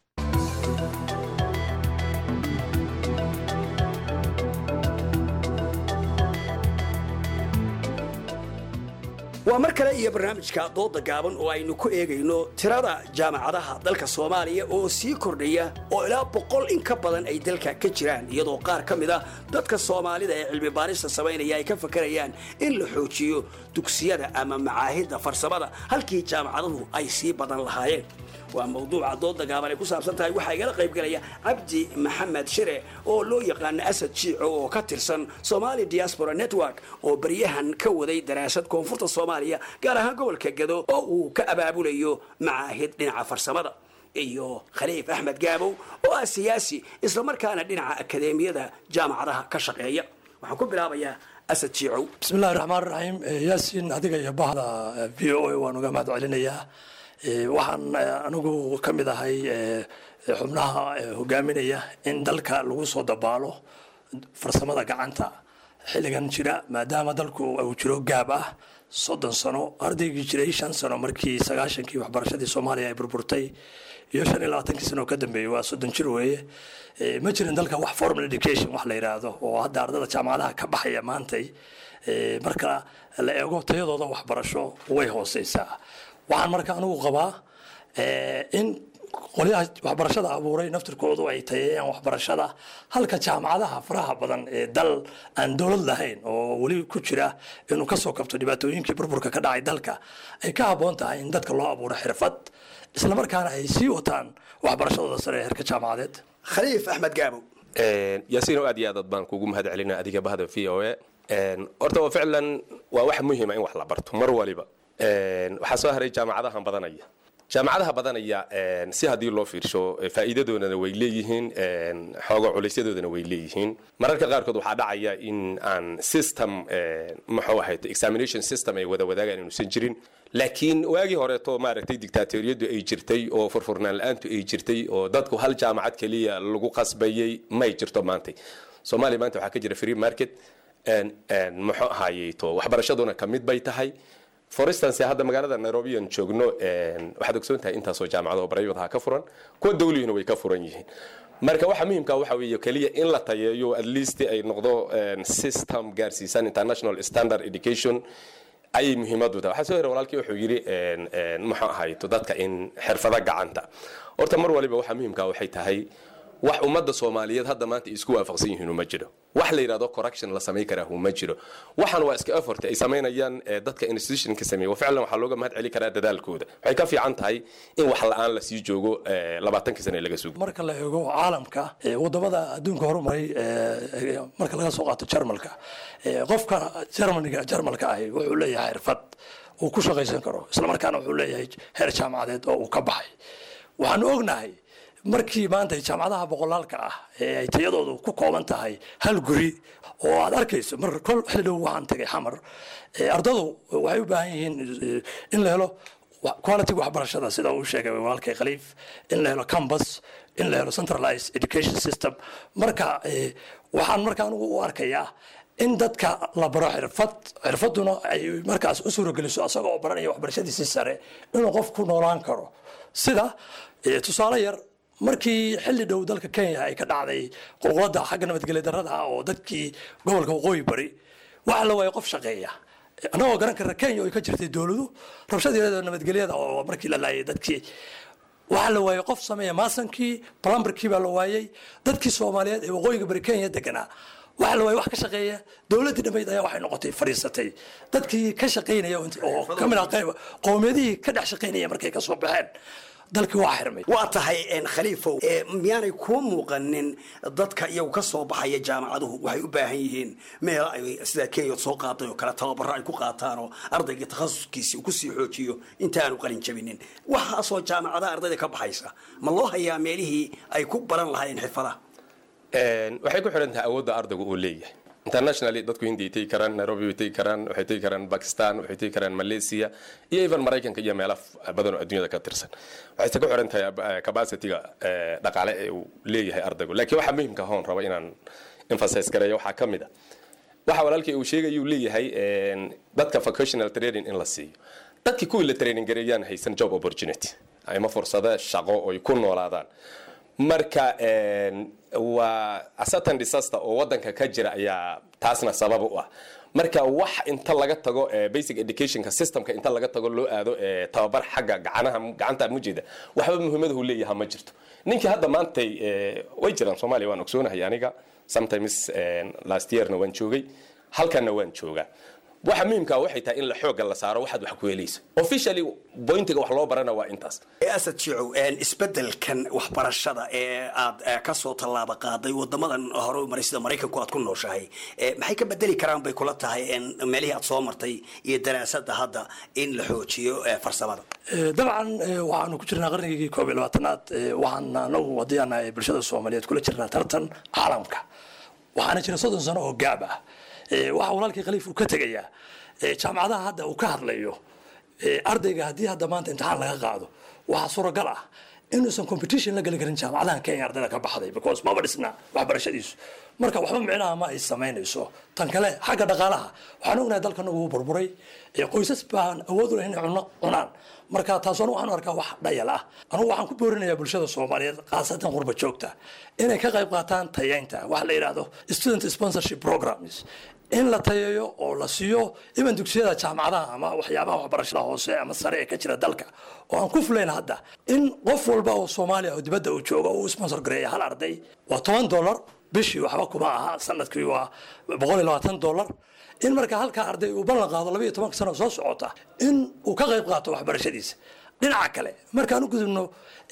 waa mar kale iyo barnaamijka dooda gaaban oo aynu ku eegayno tirada jaamacadaha dalka soomaaliya oo sii kordhaya oo ilaa boqol in ka badan ay dalka ka jiraan iyadoo qaar ka mid a dadka soomaalida ee cilmi baarista samaynaya ay ka fakarayaan in la xoojiyo dugsiyada ama macaahidda farsamada halkii jaamacaduhu ay sii badan lahaayeen waa mawduuca dooda gaaban ay ku saabsan tahay waxaa igala qaybgalaya cabdi maxamed shire oo loo yaqaano asad jiico oo ka tirsan somali diaspora network oo baryahan ka waday daraasad koonfurta soomaaliya gaar ahaan gobolka gado oo uu ka abaabulayo macaahid dhinaca farsamada iyo khaliif axmed gaabow oo ah siyaasi islamarkaana dhinaca akadeemiyada jaamacadaha ka shaqeeya waxaan ku bilaabayaa asad jiicow bismillahi raxmaan raxiim yaasiin adiga iyo bahda v o a waan uga mahad celinayaa waxaan anigu ka mid ahay xubnaha hogaaminaya in dalka lagu soo dabaalo farsamada gacanta xilligan jira maadaama dalku uu jiro gaab ah soddon sano ardaygii jiray shan sano markii sagaashankii waxbarashadii soomaaliya ay burburtay iyo shan iyo labaatankii sano oo ka dambeeyey waa soddon jir weeye ma jirin dalka wax formal education wax la yidhaahdo oo hadda ardada jaamacadaha ka baxaya maantay marka la eego tayadooda waxbarasho way hooseysaa waxaan marka anigu qabaa in qolyaha waxbarashada abuuray naftirkoodu ay tayeeyaan waxbarashada halka jaamacadaha faraha badan ee dal aan dowlad lahayn oo weli ku jira inuu kasoo kabto dhibaatooyinkii burburka ka dhacay dalka ay ka habboon tahay in dadka loo abuuro xirfad islamarkaana ay sii wataan waxbarashadooda sare ee heerka jaamacadeed khaliif axmed gaabo yaasiin oo aad iyo aad baan kugu mahad celinaa adiga bahda v o a horta waa ficlan waa wax muhiima in wax la barto mar waliba waxaa soo haray jaamacadahan badanaya jaamacadaha badanaya si haddii loo fiirsho faa'iidadoodana way leeyihiin xooga culeysyadoodana way leeyihiin mararka qaarkood waxaa dhacaya in aan system muxuu ahayd examination system ay wada wadaagaan inuusan jirin laakiin waagii horeeto maaragtay dictatoriyadu ay jirtay oo furfurnaan la-aantu ay jirtay oo dadku hal jaamacad keliya lagu qasbayay may jirto maanta soomaaliya maanta waxaa ka jira free market muxuu ahayey to waxbarashaduna ka mid bay tahay for instance hadda magaalada nairobi aan joogno waxaad ogsoon tahay intaasoo jaamacado oo private ha ka furan kuwa dawlihina way ka furan yihiin marka waxa muhiimka waxa weeye keliya in la tayeeyo at least ay noqdo system gaarsiisan international standard education ayay muhiimadu tahay waxaa soo hera walaalkii wuxuu yidhi muxuu ahayto dadka in xirfado gacanta horta mar waliba waxa muhiimka waxay tahay wax ummadda soomaaliyeed hadda maanta isku waafaqsan yihiin uma jiro wax la yidhahdo correction la samayn karaa uma jiro waxaan waa iska effort ay samaynayaan dadka institutionka sameeya ficlan waxaa looga mahad celi karaa dadaalkooda waxay ka fiican tahay in wax la-aan la sii joogo labaatankii sane laga sugo marka la eego caalamka wadamada adduunka horumaray marka laga soo qaato jarmalka qofka jarmaniga jarmalka ahi wuxuu leeyahay xirfad uu ku shaqaysan karo islamarkaana wuxuu leeyahay heer jaamacadeed oo uu ka baxay waxaanu ognahay markii maanta jaamacadaha boqolaalka ah ee ay tayadoodu ku kooban tahay hal guri oo aad arkayso mar kol xildhow waxaan tagay xamar ardadu waxay u baahan yihiin in la helo quality waxbarashada sida uu sheegay walaalkay khaliif in la helo campus in la helo centralized education system marka waxaan marka anigu u arkayaa in dadka la baro xirfad xirfaduna ay markaas u suurogeliso asaga oo baranaya waxbarashadiisii sare inuu qof ku noolaan karo sida tusaale yar markii xilli dhow dalka kenya ay ka dhacday qulqulada xagga nabadgelya darrada ah oo dadkii gobolka waqooyi bari waxa la waaya qof shaqeeya annagoo garan karna kenya ay ka jirtay dowladu rabshadeeda nabadgelyada oo markii la laayay dadkii waxaa la waayay qof sameeya maasankii plumberkii baa la waayay dadkii soomaaliyeed ee waqooyiga bari kenya deganaa waxaa la waayay wax ka shaqeeya dowladdii dhammayd ayaa waxay noqotay fadhiisatay dadkii ka shaqaynaya oo ka mid ah qayb qowmiyadihii ka dhex shaqaynaya markay ka soo baxeen dalkii waa xirmay waa tahay khaliifow miyaanay kuu muuqanin dadka iyagu ka soo baxaya jaamacaduhu waxay u baahan yihiin meel ay sida kenya soo qaaday oo kale tababaro ay ku qaataan oo ardayga takhasuskiisi uu kusii xoojiyo intaanu qalin jabinin waxaasoo jaamacadaha ardayda ka baxaysa ma loo hayaa meelihii ay ku baran lahaayeen xirfadaha waxay ku xidhan tahay awoodda ardaygu uu leeyahay internationally dadku hindi ay tegi karaan nairobi way tegi karaan waxay tegi karaan bakistan waxay tegi karaan malaysia iyo even maraykanka iyo meelo badan oo adduunyada ka tirsan waxayse ku xiran tahay capacityga dhaqaale ee uu leeyahay ardaygu laakiin waxaa muhiimka hoon raba inaan emphasize gareeyo waxaa ka mid a waxa walaalkii uu sheegayuu leeyahay dadka vocational training in la siiyo dadkii kuwii la training gareeyaan haysan job opportunity ama fursado shaqo oy ku noolaadaan marka waa certain disaster oo wadanka ka jira ayaa taasna sabab u ah marka wax inta laga tago basic educationka systemka inta laga tago loo aado tababar xagga gacanaha gacanta mujeeda waxba muhiimadahu leeyaha ma jirto ninkii hadda maantay way jiraan soomaaliya waan ogsoonahay aniga sometimes last yearna waan joogay halkanna waan joogaa waxa muhiimka waxay tahay in la xooga la saaro waxaad wax ku helayso officially pointiga wax loo barana waa intaas asad jicow isbedelkan waxbarashada ee aad ka soo tallaaba qaaday wadamadan hore maray sida maraykanku aad ku nooshahay maxay ka bedeli karaan bay kula tahay meelihii aad soo martay iyo daraasada hadda in la xoojiyo farsamada dabcan waxaanu ku jirnaa qarnigii koob iyo labaatanaad waxaan anagu haddii aan nahay bulshada soomaaliyeed kula jirnaa tartan caalamka waxaana jira soddon sano oo gaab ah waxa walaalkii khaliif uu ka tegayaa jaamacadaha hadda uu ka hadlayo ardayga haddii hadda maanta imtixaan laga qaado waxaa suuragal ah inuusan competition la geli karin jaamacadahan kenya ardayda ka baxday because maba dhisna waxbarashadiisu marka waxba micnaha ma ay samaynayso tan kale xagga dhaqaalaha waxaan ognahay dalkana wuu burburay ee qoysas baan awood u lahayn inay cunno cunaan marka taasuna waxaan arkaa wax dhayal ah anugu waxaan ku boorinayaa bulshada soomaaliyeed khaasatan qurba joogta inay ka qayb qaataan tayeynta waxa la yidhaahdo student sponsorship programs in la tayeeyo oo la siiyo iban dugsiyada jaamacadaha ama waxyaabaha waxbarashada hoose ama sare ee ka jira dalka oo aan ku fulayn hadda in qof walba oo soomaaliya oo dibadda uu joogo uu sponsor gareeya hal arday waa toban dollar bishii waxba kuma aha sanadkii waa boqol iyo labaatan dollar in marka halkaa arday uu ballan qaado labaiyo tobanka sano soo socota in uu ka qayb qaato waxbarashadiisa dhinaca kale markaan u gudubno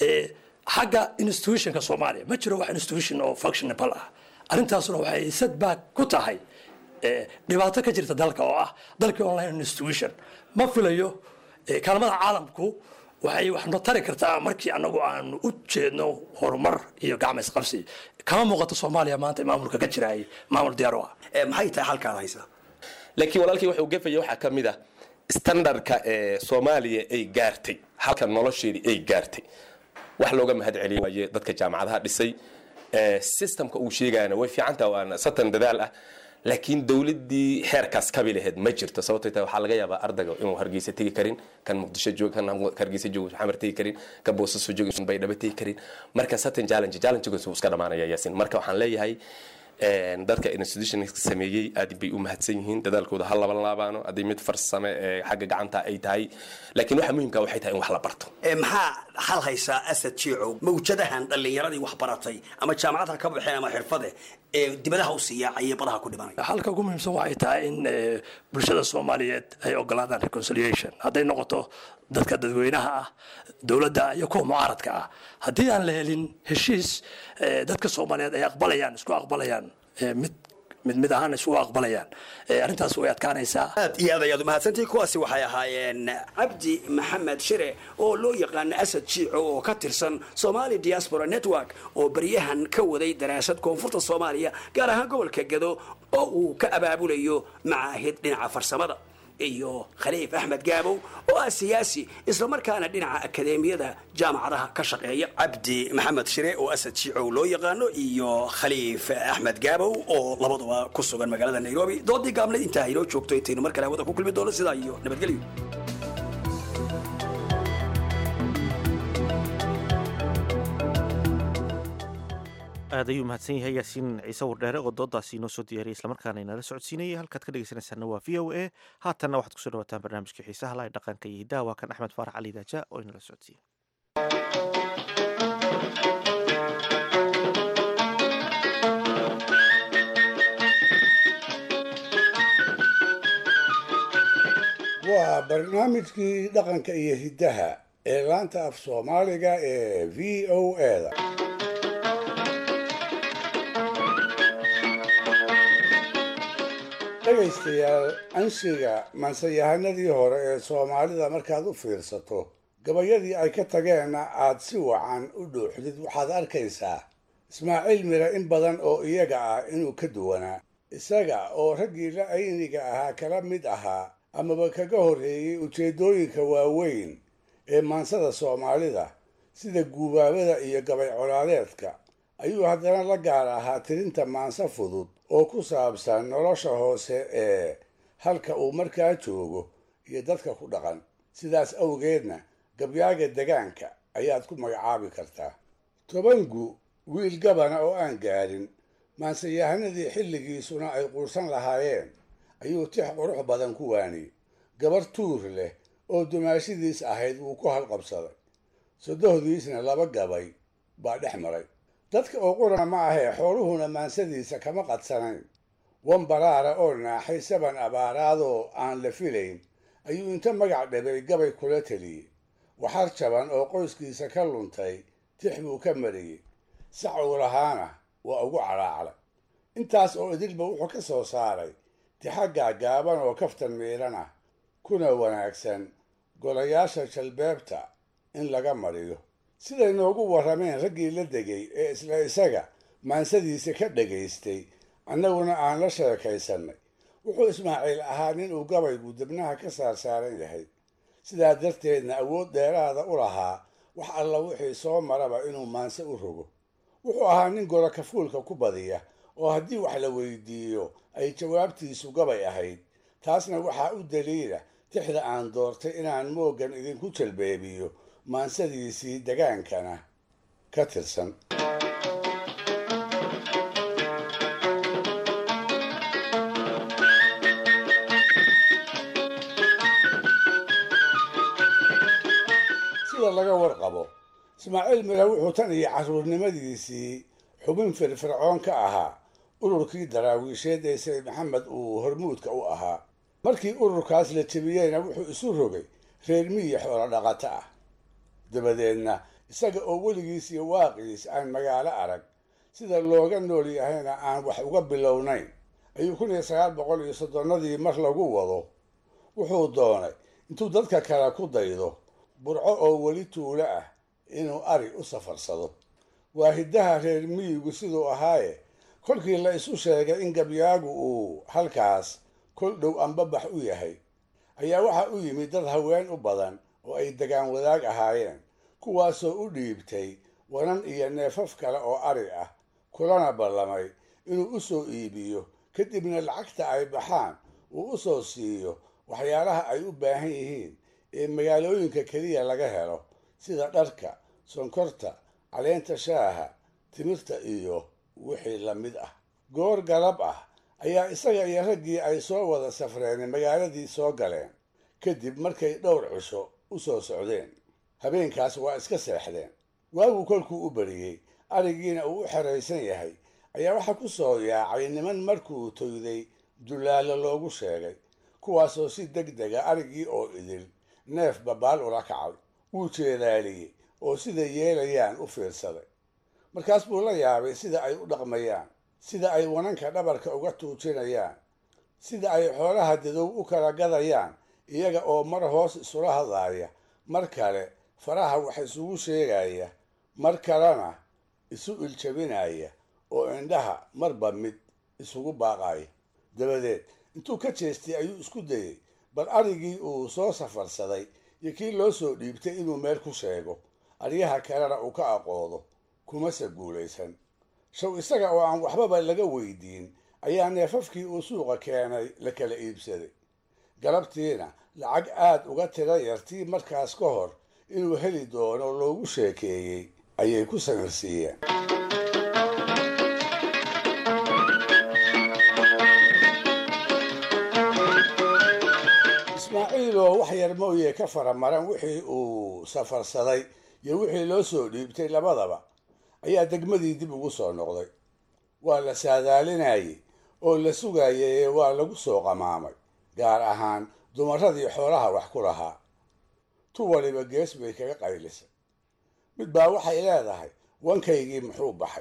xagga institutionka soomaaliya ma jiro wax institution oo functionable ah arrintaasuna waxay setback ku tahay dhibaato ka jirta dalka oo ah dalkii online institution ma filayo kaalmada caalamku waxay wax no tari kartaa markii anagu aanu u jeedno horumar iyo gacma isqabsi kama muuqato soomaaliya maanta maamulka ka jiraay maamul diyaar u ah maxay tahay halkaad haysaa laakiin walaalkii wuxuu gefaya waxaa ka mid ah standardka ee soomaaliya ay gaartay halka nolosheedii ay gaartay wax looga mahad celiyo waaye dadka jaamacadaha dhisay systemka uu sheegayana way fiicantaha waana satan dadaal ah laakiin dowladii xeerkaas kabi laheyd ma jirto sababtoo tahay waxaa laga yaabaa ardayga inuu hargeysa tegi karin kan muqdisho joog kan hargeysa joog xamar tegi karin kan boosaaso joog baydhabo tegi karin marka satan challenge challengegaas wuu iska dhamaanaya yaasin marka waxaan leeyahay dadka institution sameeyey aad bay u mahadsan yihiin dadaalkooda ha laban laabaano haddii mid farsame ee xagga gacanta ay tahay laakiin waxa muhiimka waxay tahay in wax la barto maxaa hal haysaa asad jiicow mawjadahan dhallinyaradii wax baratay ama jaamacad ha ka baxeen ama xirfade ee dibadaha u siiya ayay badaha ku dhimanaya halka ugu muhiimsan waxay tahay in bulshada soomaaliyeed ay ogolaadaan reconciliation hadday noqoto dadka dadweynaha ah dowladda iyo kuwa mucaaradka ah haddii aan la helin heshiis dadka soomaaliyeed ay aqbalayaan isku aqbalayaan mid mid mid ahaan isugu aqbalayaan arrintaas way adkaanaysaa aad iyo aad ayaad umahadsantihi kuwaasi waxay ahaayeen cabdi maxamed shire oo loo yaqaano asad jiico oo ka tirsan somali diaspora network oo baryahan ka waday daraasad koonfurta soomaaliya gaar ahaan gobolka gado oo uu ka abaabulayo macaahid dhinaca farsamada iyo khaliif axmed gaabow oo ah siyaasi islamarkaana dhinaca akadeemiyada jaamacadaha ka shaqeeya cabdi maxamed shire oo asad shiicow loo yaqaano iyo khaliif axmed gaabow oo labaduba ku sugan magaalada nairobi doodii gaabnayd intaa inoo joogto intaynu mar kale hawada ku kulmi doono sidaa iyo nabadgelyo aad ayuu mahadsan yahay yaasiin ciise wardheere oo doodaasi inoo soo diyaariyay islamarkaana inala socodsiinayay halkaad ka dhegeysanaysaana waa v o a haatanna waxaad kusoo dhawaataan barnaamijkii xiisaha laha dhaqanka iyo hiddaha waa kan axmed faarax cali daaja oo inala socodsiiya waa barnaamijkii dhaqanka iyo hiddaha ee laanta af soomaaliga ee v o eda dhegaystayaal anshiga mansayahanadii hore ee soomaalida markaad u fiirsato gabayadii ay ka tageenna aad si wacan u dhuuxdid waxaad arkaysaa ismaaciil mire in badan oo iyaga ah inuu ka duwanaa isaga oo raggii la ayniga ahaa kala mid ahaa amaba kaga horreeyey ujeeddooyinka waaweyn ee maansada soomaalida sida guubaabada iyo gabay colaadeedka ayuu haddana la gaar ahaa tirinta maanso fudud oo ku saabsan nolosha hoose ee halka uu markaa joogo iyo dadka ku dhaqan sidaas awgeedna gabyaaga degaanka ayaad ku magacaabi kartaa tobangu wiil gabana oo aan gaadhin maansayahanadii xilligiisuna ay quursan lahaayeen ayuu tix qurux badan ku waaniyey gabar tuur leh oo dumaashidiis ahayd wuu ku halqabsaday sodohdiisna laba gabay baa dhex maray dadka oo qurana ma ahee xooluhuna maansadiisa kama qadsanayn wan baraara oo naaxay saban abaaraadoo aan la filayn ayuu inta magac dhabay gabay kula teliyey waxar jaban oo qoyskiisa ka luntay tix buu ka mariyey sac uu lahaana waa ugu cadhaaclay intaas oo idilba wuxuu ka soo saaray tixa gaagaaban oo kaftan miidhan ah kuna wanaagsan golayaasha jalbeebta in laga mariyo siday noogu warrameen raggii la degay ee isla isaga maansadiisa ka dhagaystay annaguna aan la sheekaysannay wuxuu ismaaciil ahaa nin uu gabaygu dibnaha ka saarsaaran yahay sidaa darteedna awood dheeraada u lahaa wax alla wixii soo maraba inuu maanse u rogo wuxuu ahaa nin golo kafuulka ku badiya oo haddii wax la weydiiyo ay jawaabtiisu gabay ahayd taasna waxaa u daliila tixda aan doortay inaan mooggan idinku jalbeebiyo maansadiisii degaankana ka tirsan sida laga warqabo ismaaciil mire wuxuu tan iyo carruurnimadiisii xubin firfircoon ka ahaa ururkii daraawiisheed ee sayid maxamed uu hormuudka u ahaa markii ururkaas la jebiyeyna wuxuu isu rogay reer miyi xoolo dhaqato ah dabadeedna isaga oo weligiis iyo waaqiis aan magaalo arag sida looga nool yahayna aan wax uga bilownayn ayuu kun iyo sagaal boqol iyo soddonnadii mar lagu wado wuxuu doonay intuu dadka kale ku daydo burco oo weli tuulo ah inuu ari u safarsado waa hiddaha reer miyigu siduu ahaaye kolkii la isu sheegay in gabyaagu uu halkaas kol dhow ambabax u yahay ayaa waxaa u yimid dad haween u badan oo ay degaan wadaag ahaayeen kuwaasoo u dhiibtay wanan iyo neefaf kale oo ari ah kulana ballamay inuu u soo iibiyo kadibna lacagta ay baxaan uu u soo siiyo waxyaalaha ay u baahan yihiin ee magaalooyinka keliya laga helo sida dharka sonkorta caleenta shaaha timirta iyo wixii la mid ah goor galab ah ayaa isaga iyo raggii ay soo wada safreen magaaladii soo galeen kadib markay dhowr cisho u soo socdeen habeenkaas waa iska seexdeen waagu kolkuu u bariyey arigiina uu u xeraysan yahay ayaa waxaa ku soo yaacay niman markuu toyday dullaalo loogu sheegay kuwaasoo si deg dega arigii oo idil neef babaal ula kacay wuu jeedaaliyey oo siday yeelayaan u fiirsaday markaas buu la yaabay sida ay u dhaqmayaan sida ay wananka dhabarka uga tuujinayaan sida ay xoolaha dadow u kala gadayaan iyaga oo mar hoos isula hadlaaya mar kale faraha wax isugu sheegaya mar kalena isu iljabinaya oo indhaha marba mid isugu baaqaya dabadeed intuu ka jeestay ayuu isku dayey bal arigii uu soo safarsaday iyo kii loo soo dhiibtay inuu meel ku sheego aryaha kalena uu ka aqoodo kumase guulaysan shaw isaga oo aan waxbaba laga weydiin ayaa neefafkii uu suuqa keenay la kala iibsaday galabtiina lacag aad uga tira yartii markaas ka hor inuu heli doono loogu sheekeeyey ayay ku samirsiiyeen ismaaciiloo wax yar mooye ka faramaran wixii uu safarsaday iyo wixii loo soo dhiibtay labadaba ayaa degmadii dib ugu soo noqday waa la saadaalinayey oo la sugayay ee waa lagu soo qamaamay gaar ahaan dumaradii xoolaha wax ku lahaa tu waliba gees bay kaga qaylisay mid baa waxay leedahay wankaygii muxuu baxay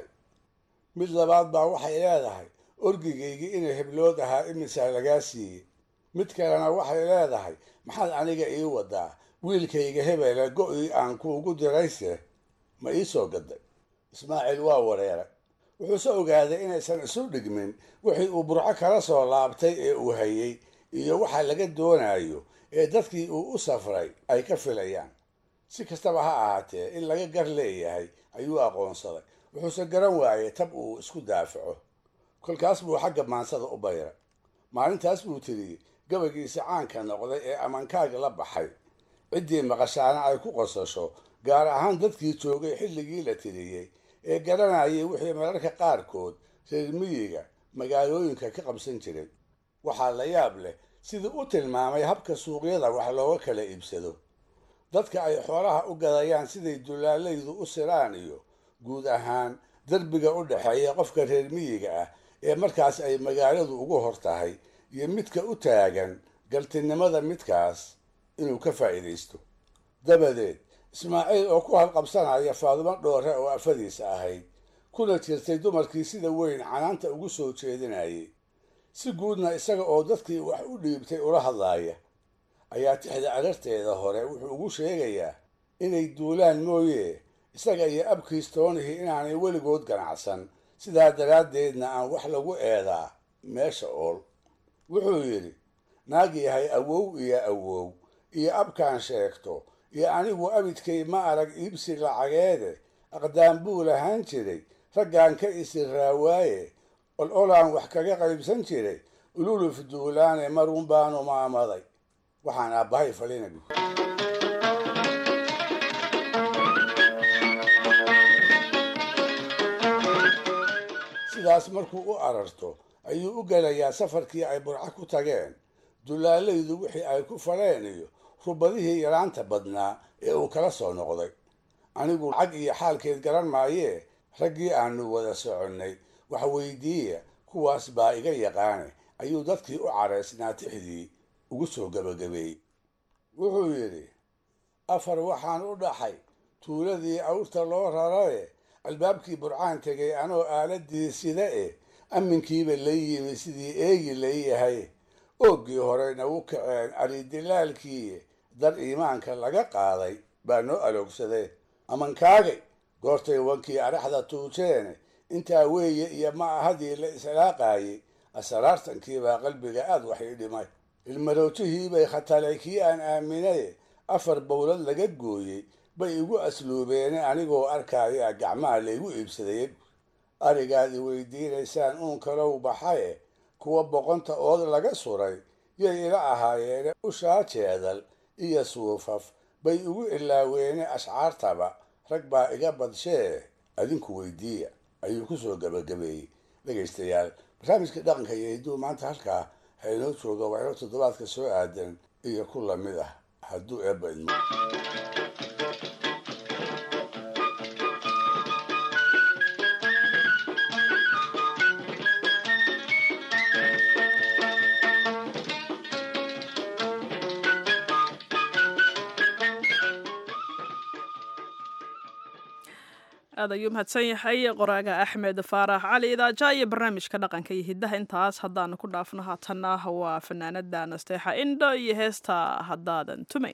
mid labaad baa waxay leedahay orgigaygii inay heblood ahaa imisaa lagaa siiyey mid kalena waxay leedahay maxaad aniga ii wadaa wiilkayga hebele go-ii aan kuugu dirayse ma ii soo gaday ismaaciil waa wareeray wuxuuse ogaaday inaysan isu dhigmin wixii uu burco kala soo laabtay ee uu hayey iyo waxa laga doonayo ee dadkii uu u safray ay ka filayaan si kastaba ha ahaatee in laga gar leeyahay ayuu aqoonsaday wuxuuse garan waayey tab uu isku daafaco kolkaas buu xagga maansada u bayray maalintaas buu tiriyey gabaygiisa caanka noqday ee amankaaga la baxay ciddii maqashaana ay ku qosasho gaar ahaan dadkii joogay xilligii la tiriyey ee garanayay wixii mararka qaarkood reer miyiga magaalooyinka ka qabsan jiray waxaa la yaab leh sidii u tilmaamay habka suuqyada wax looga kala iibsado dadka ay xoolaha u gadayaan siday dulaalaydu u siraan iyo guud ahaan derbiga u dhexeeya qofka reer miyiga ah ee markaas ay magaaladu ugu hor tahay iyo midka u taagan galtinimada midkaas inuu ka faa'iidaysto dabadeed ismaaciil oo ku halqabsanaya faadumo dhoore oo afadiisa ahayd kuna jirtay dumarkii sida weyn canaanta ugu soo jeedinayay si guudna isaga oo dadkii wax u dhiibtay ula hadlaaya ayaa tixda ararteeda hore wuxuu ugu sheegayaa inay duulaan mooye isaga iyo abkiis toonihii inaanay weligood ganacsan sidaa daraaddeedna aan wax lagu eedaa meesha ool wuxuu yidhi naag yahay awow iyo awow iyo abkaan sheegto iyo anigu abidkay ma arag iibsi lacageede aqdaan buu lahaan jiray raggaan ka isi raawaaye ol olaan wax kaga qaybsan jiray ululuf duulaane marun baanu maamaday waxaan aabbahay falina bu sidaas markuu u ararto ayuu u gelayaa safarkii ay burco ku tageen dulaalaydu wixii ay ku faleen iyo rubadihii yaraanta badnaa ee uu kala soo noqday anigu lacag iyo xaalkeed garan maayee raggii aanu wada soconnay wax weydiiya kuwaas baa iga yaqaane ayuu dadkii u caraysnaa tixdii ugu soo gebagabeeyey wuxuu yidhi afar waxaan u dhaxay tuuladii awrta loo rarae albaabkii burcaan tegay anoo aaladii sida e amminkiiba la yimi sidii eegi layahay ooggii horeyna u kaceen aridilaalkii dar iimaanka laga qaaday baa noo aloogsadee amankaagay goortay wankii araxda tuujeene intaa weeye iyo ma ahadii la islaaqaayey asaraartankiibaa qalbiga aad wax ii dhimay ilmarootihiibay khatalay kii aan aaminaye afar bowlad laga gooyey bay igu asluubeene anigoo arkaya gacmaha laygu iibsadayey arigaad i weydiinaysaan uun kalow baxaye kuwa boqonta ood laga suray yay ila ahaayeene ushaa jeedal iyo suufaf bay igu ilaaweene ashcaartaba rag baa iga badshee adinku weydiiya ayuu ku soo gebagabeeyey dhegaystayaal barnaamijka dhaqanka iyo hidduu maanta halkaa ha inoo jooga waxyaro toddobaadka soo aadan iyo ku lamid ah hadduu eebba idmo aad ayuu mahadsan yahay qoraaga axmed faarax cali idaaja iyo barnaamijka dhaqanka iyo hiddaha intaas haddaanu ku dhaafno haatanna waa fanaanada nasteexa indho iyo heesta haddaadan tumay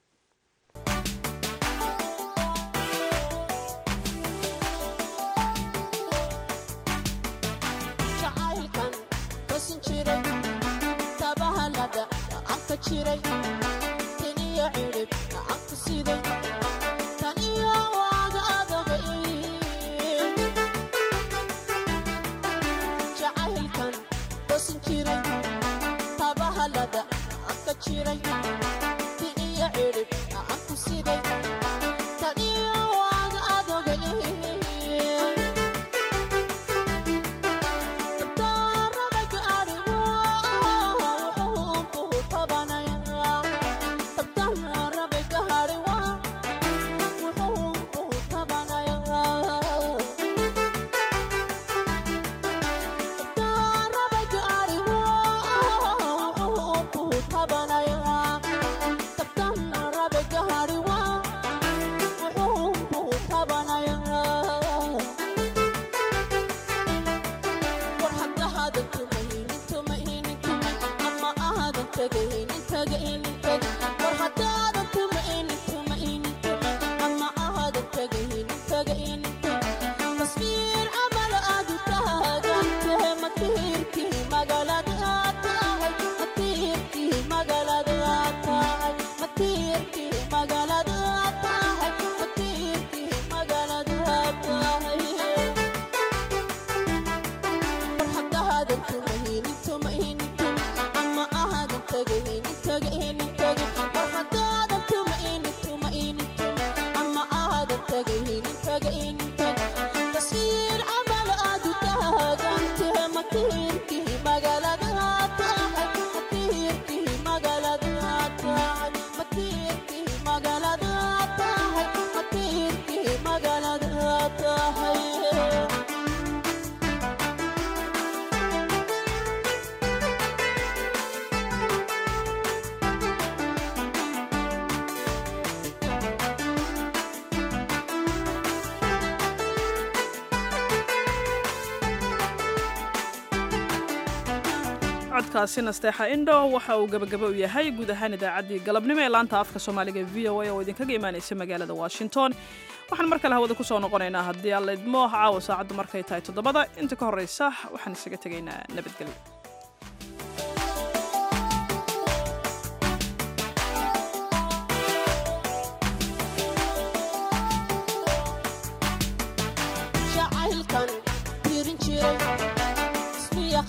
codkaasi nasteexa indho waxa uu gabagaba u yahay guud ahaan idaacaddii galabnimo ee laanta afka soomaaliga v o a oo idinkaga imaanaysa magaalada washington waxaan mar kale hawada ku soo noqonaynaa haddii aan laydmo caawa saacaddu markay tahay toddobada inta ka horraysa waxaan isaga tegaynaa nabadgelyo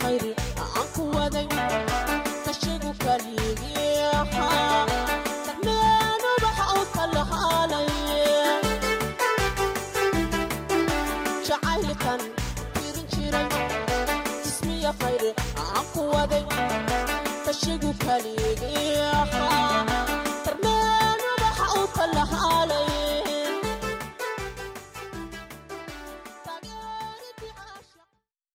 khayr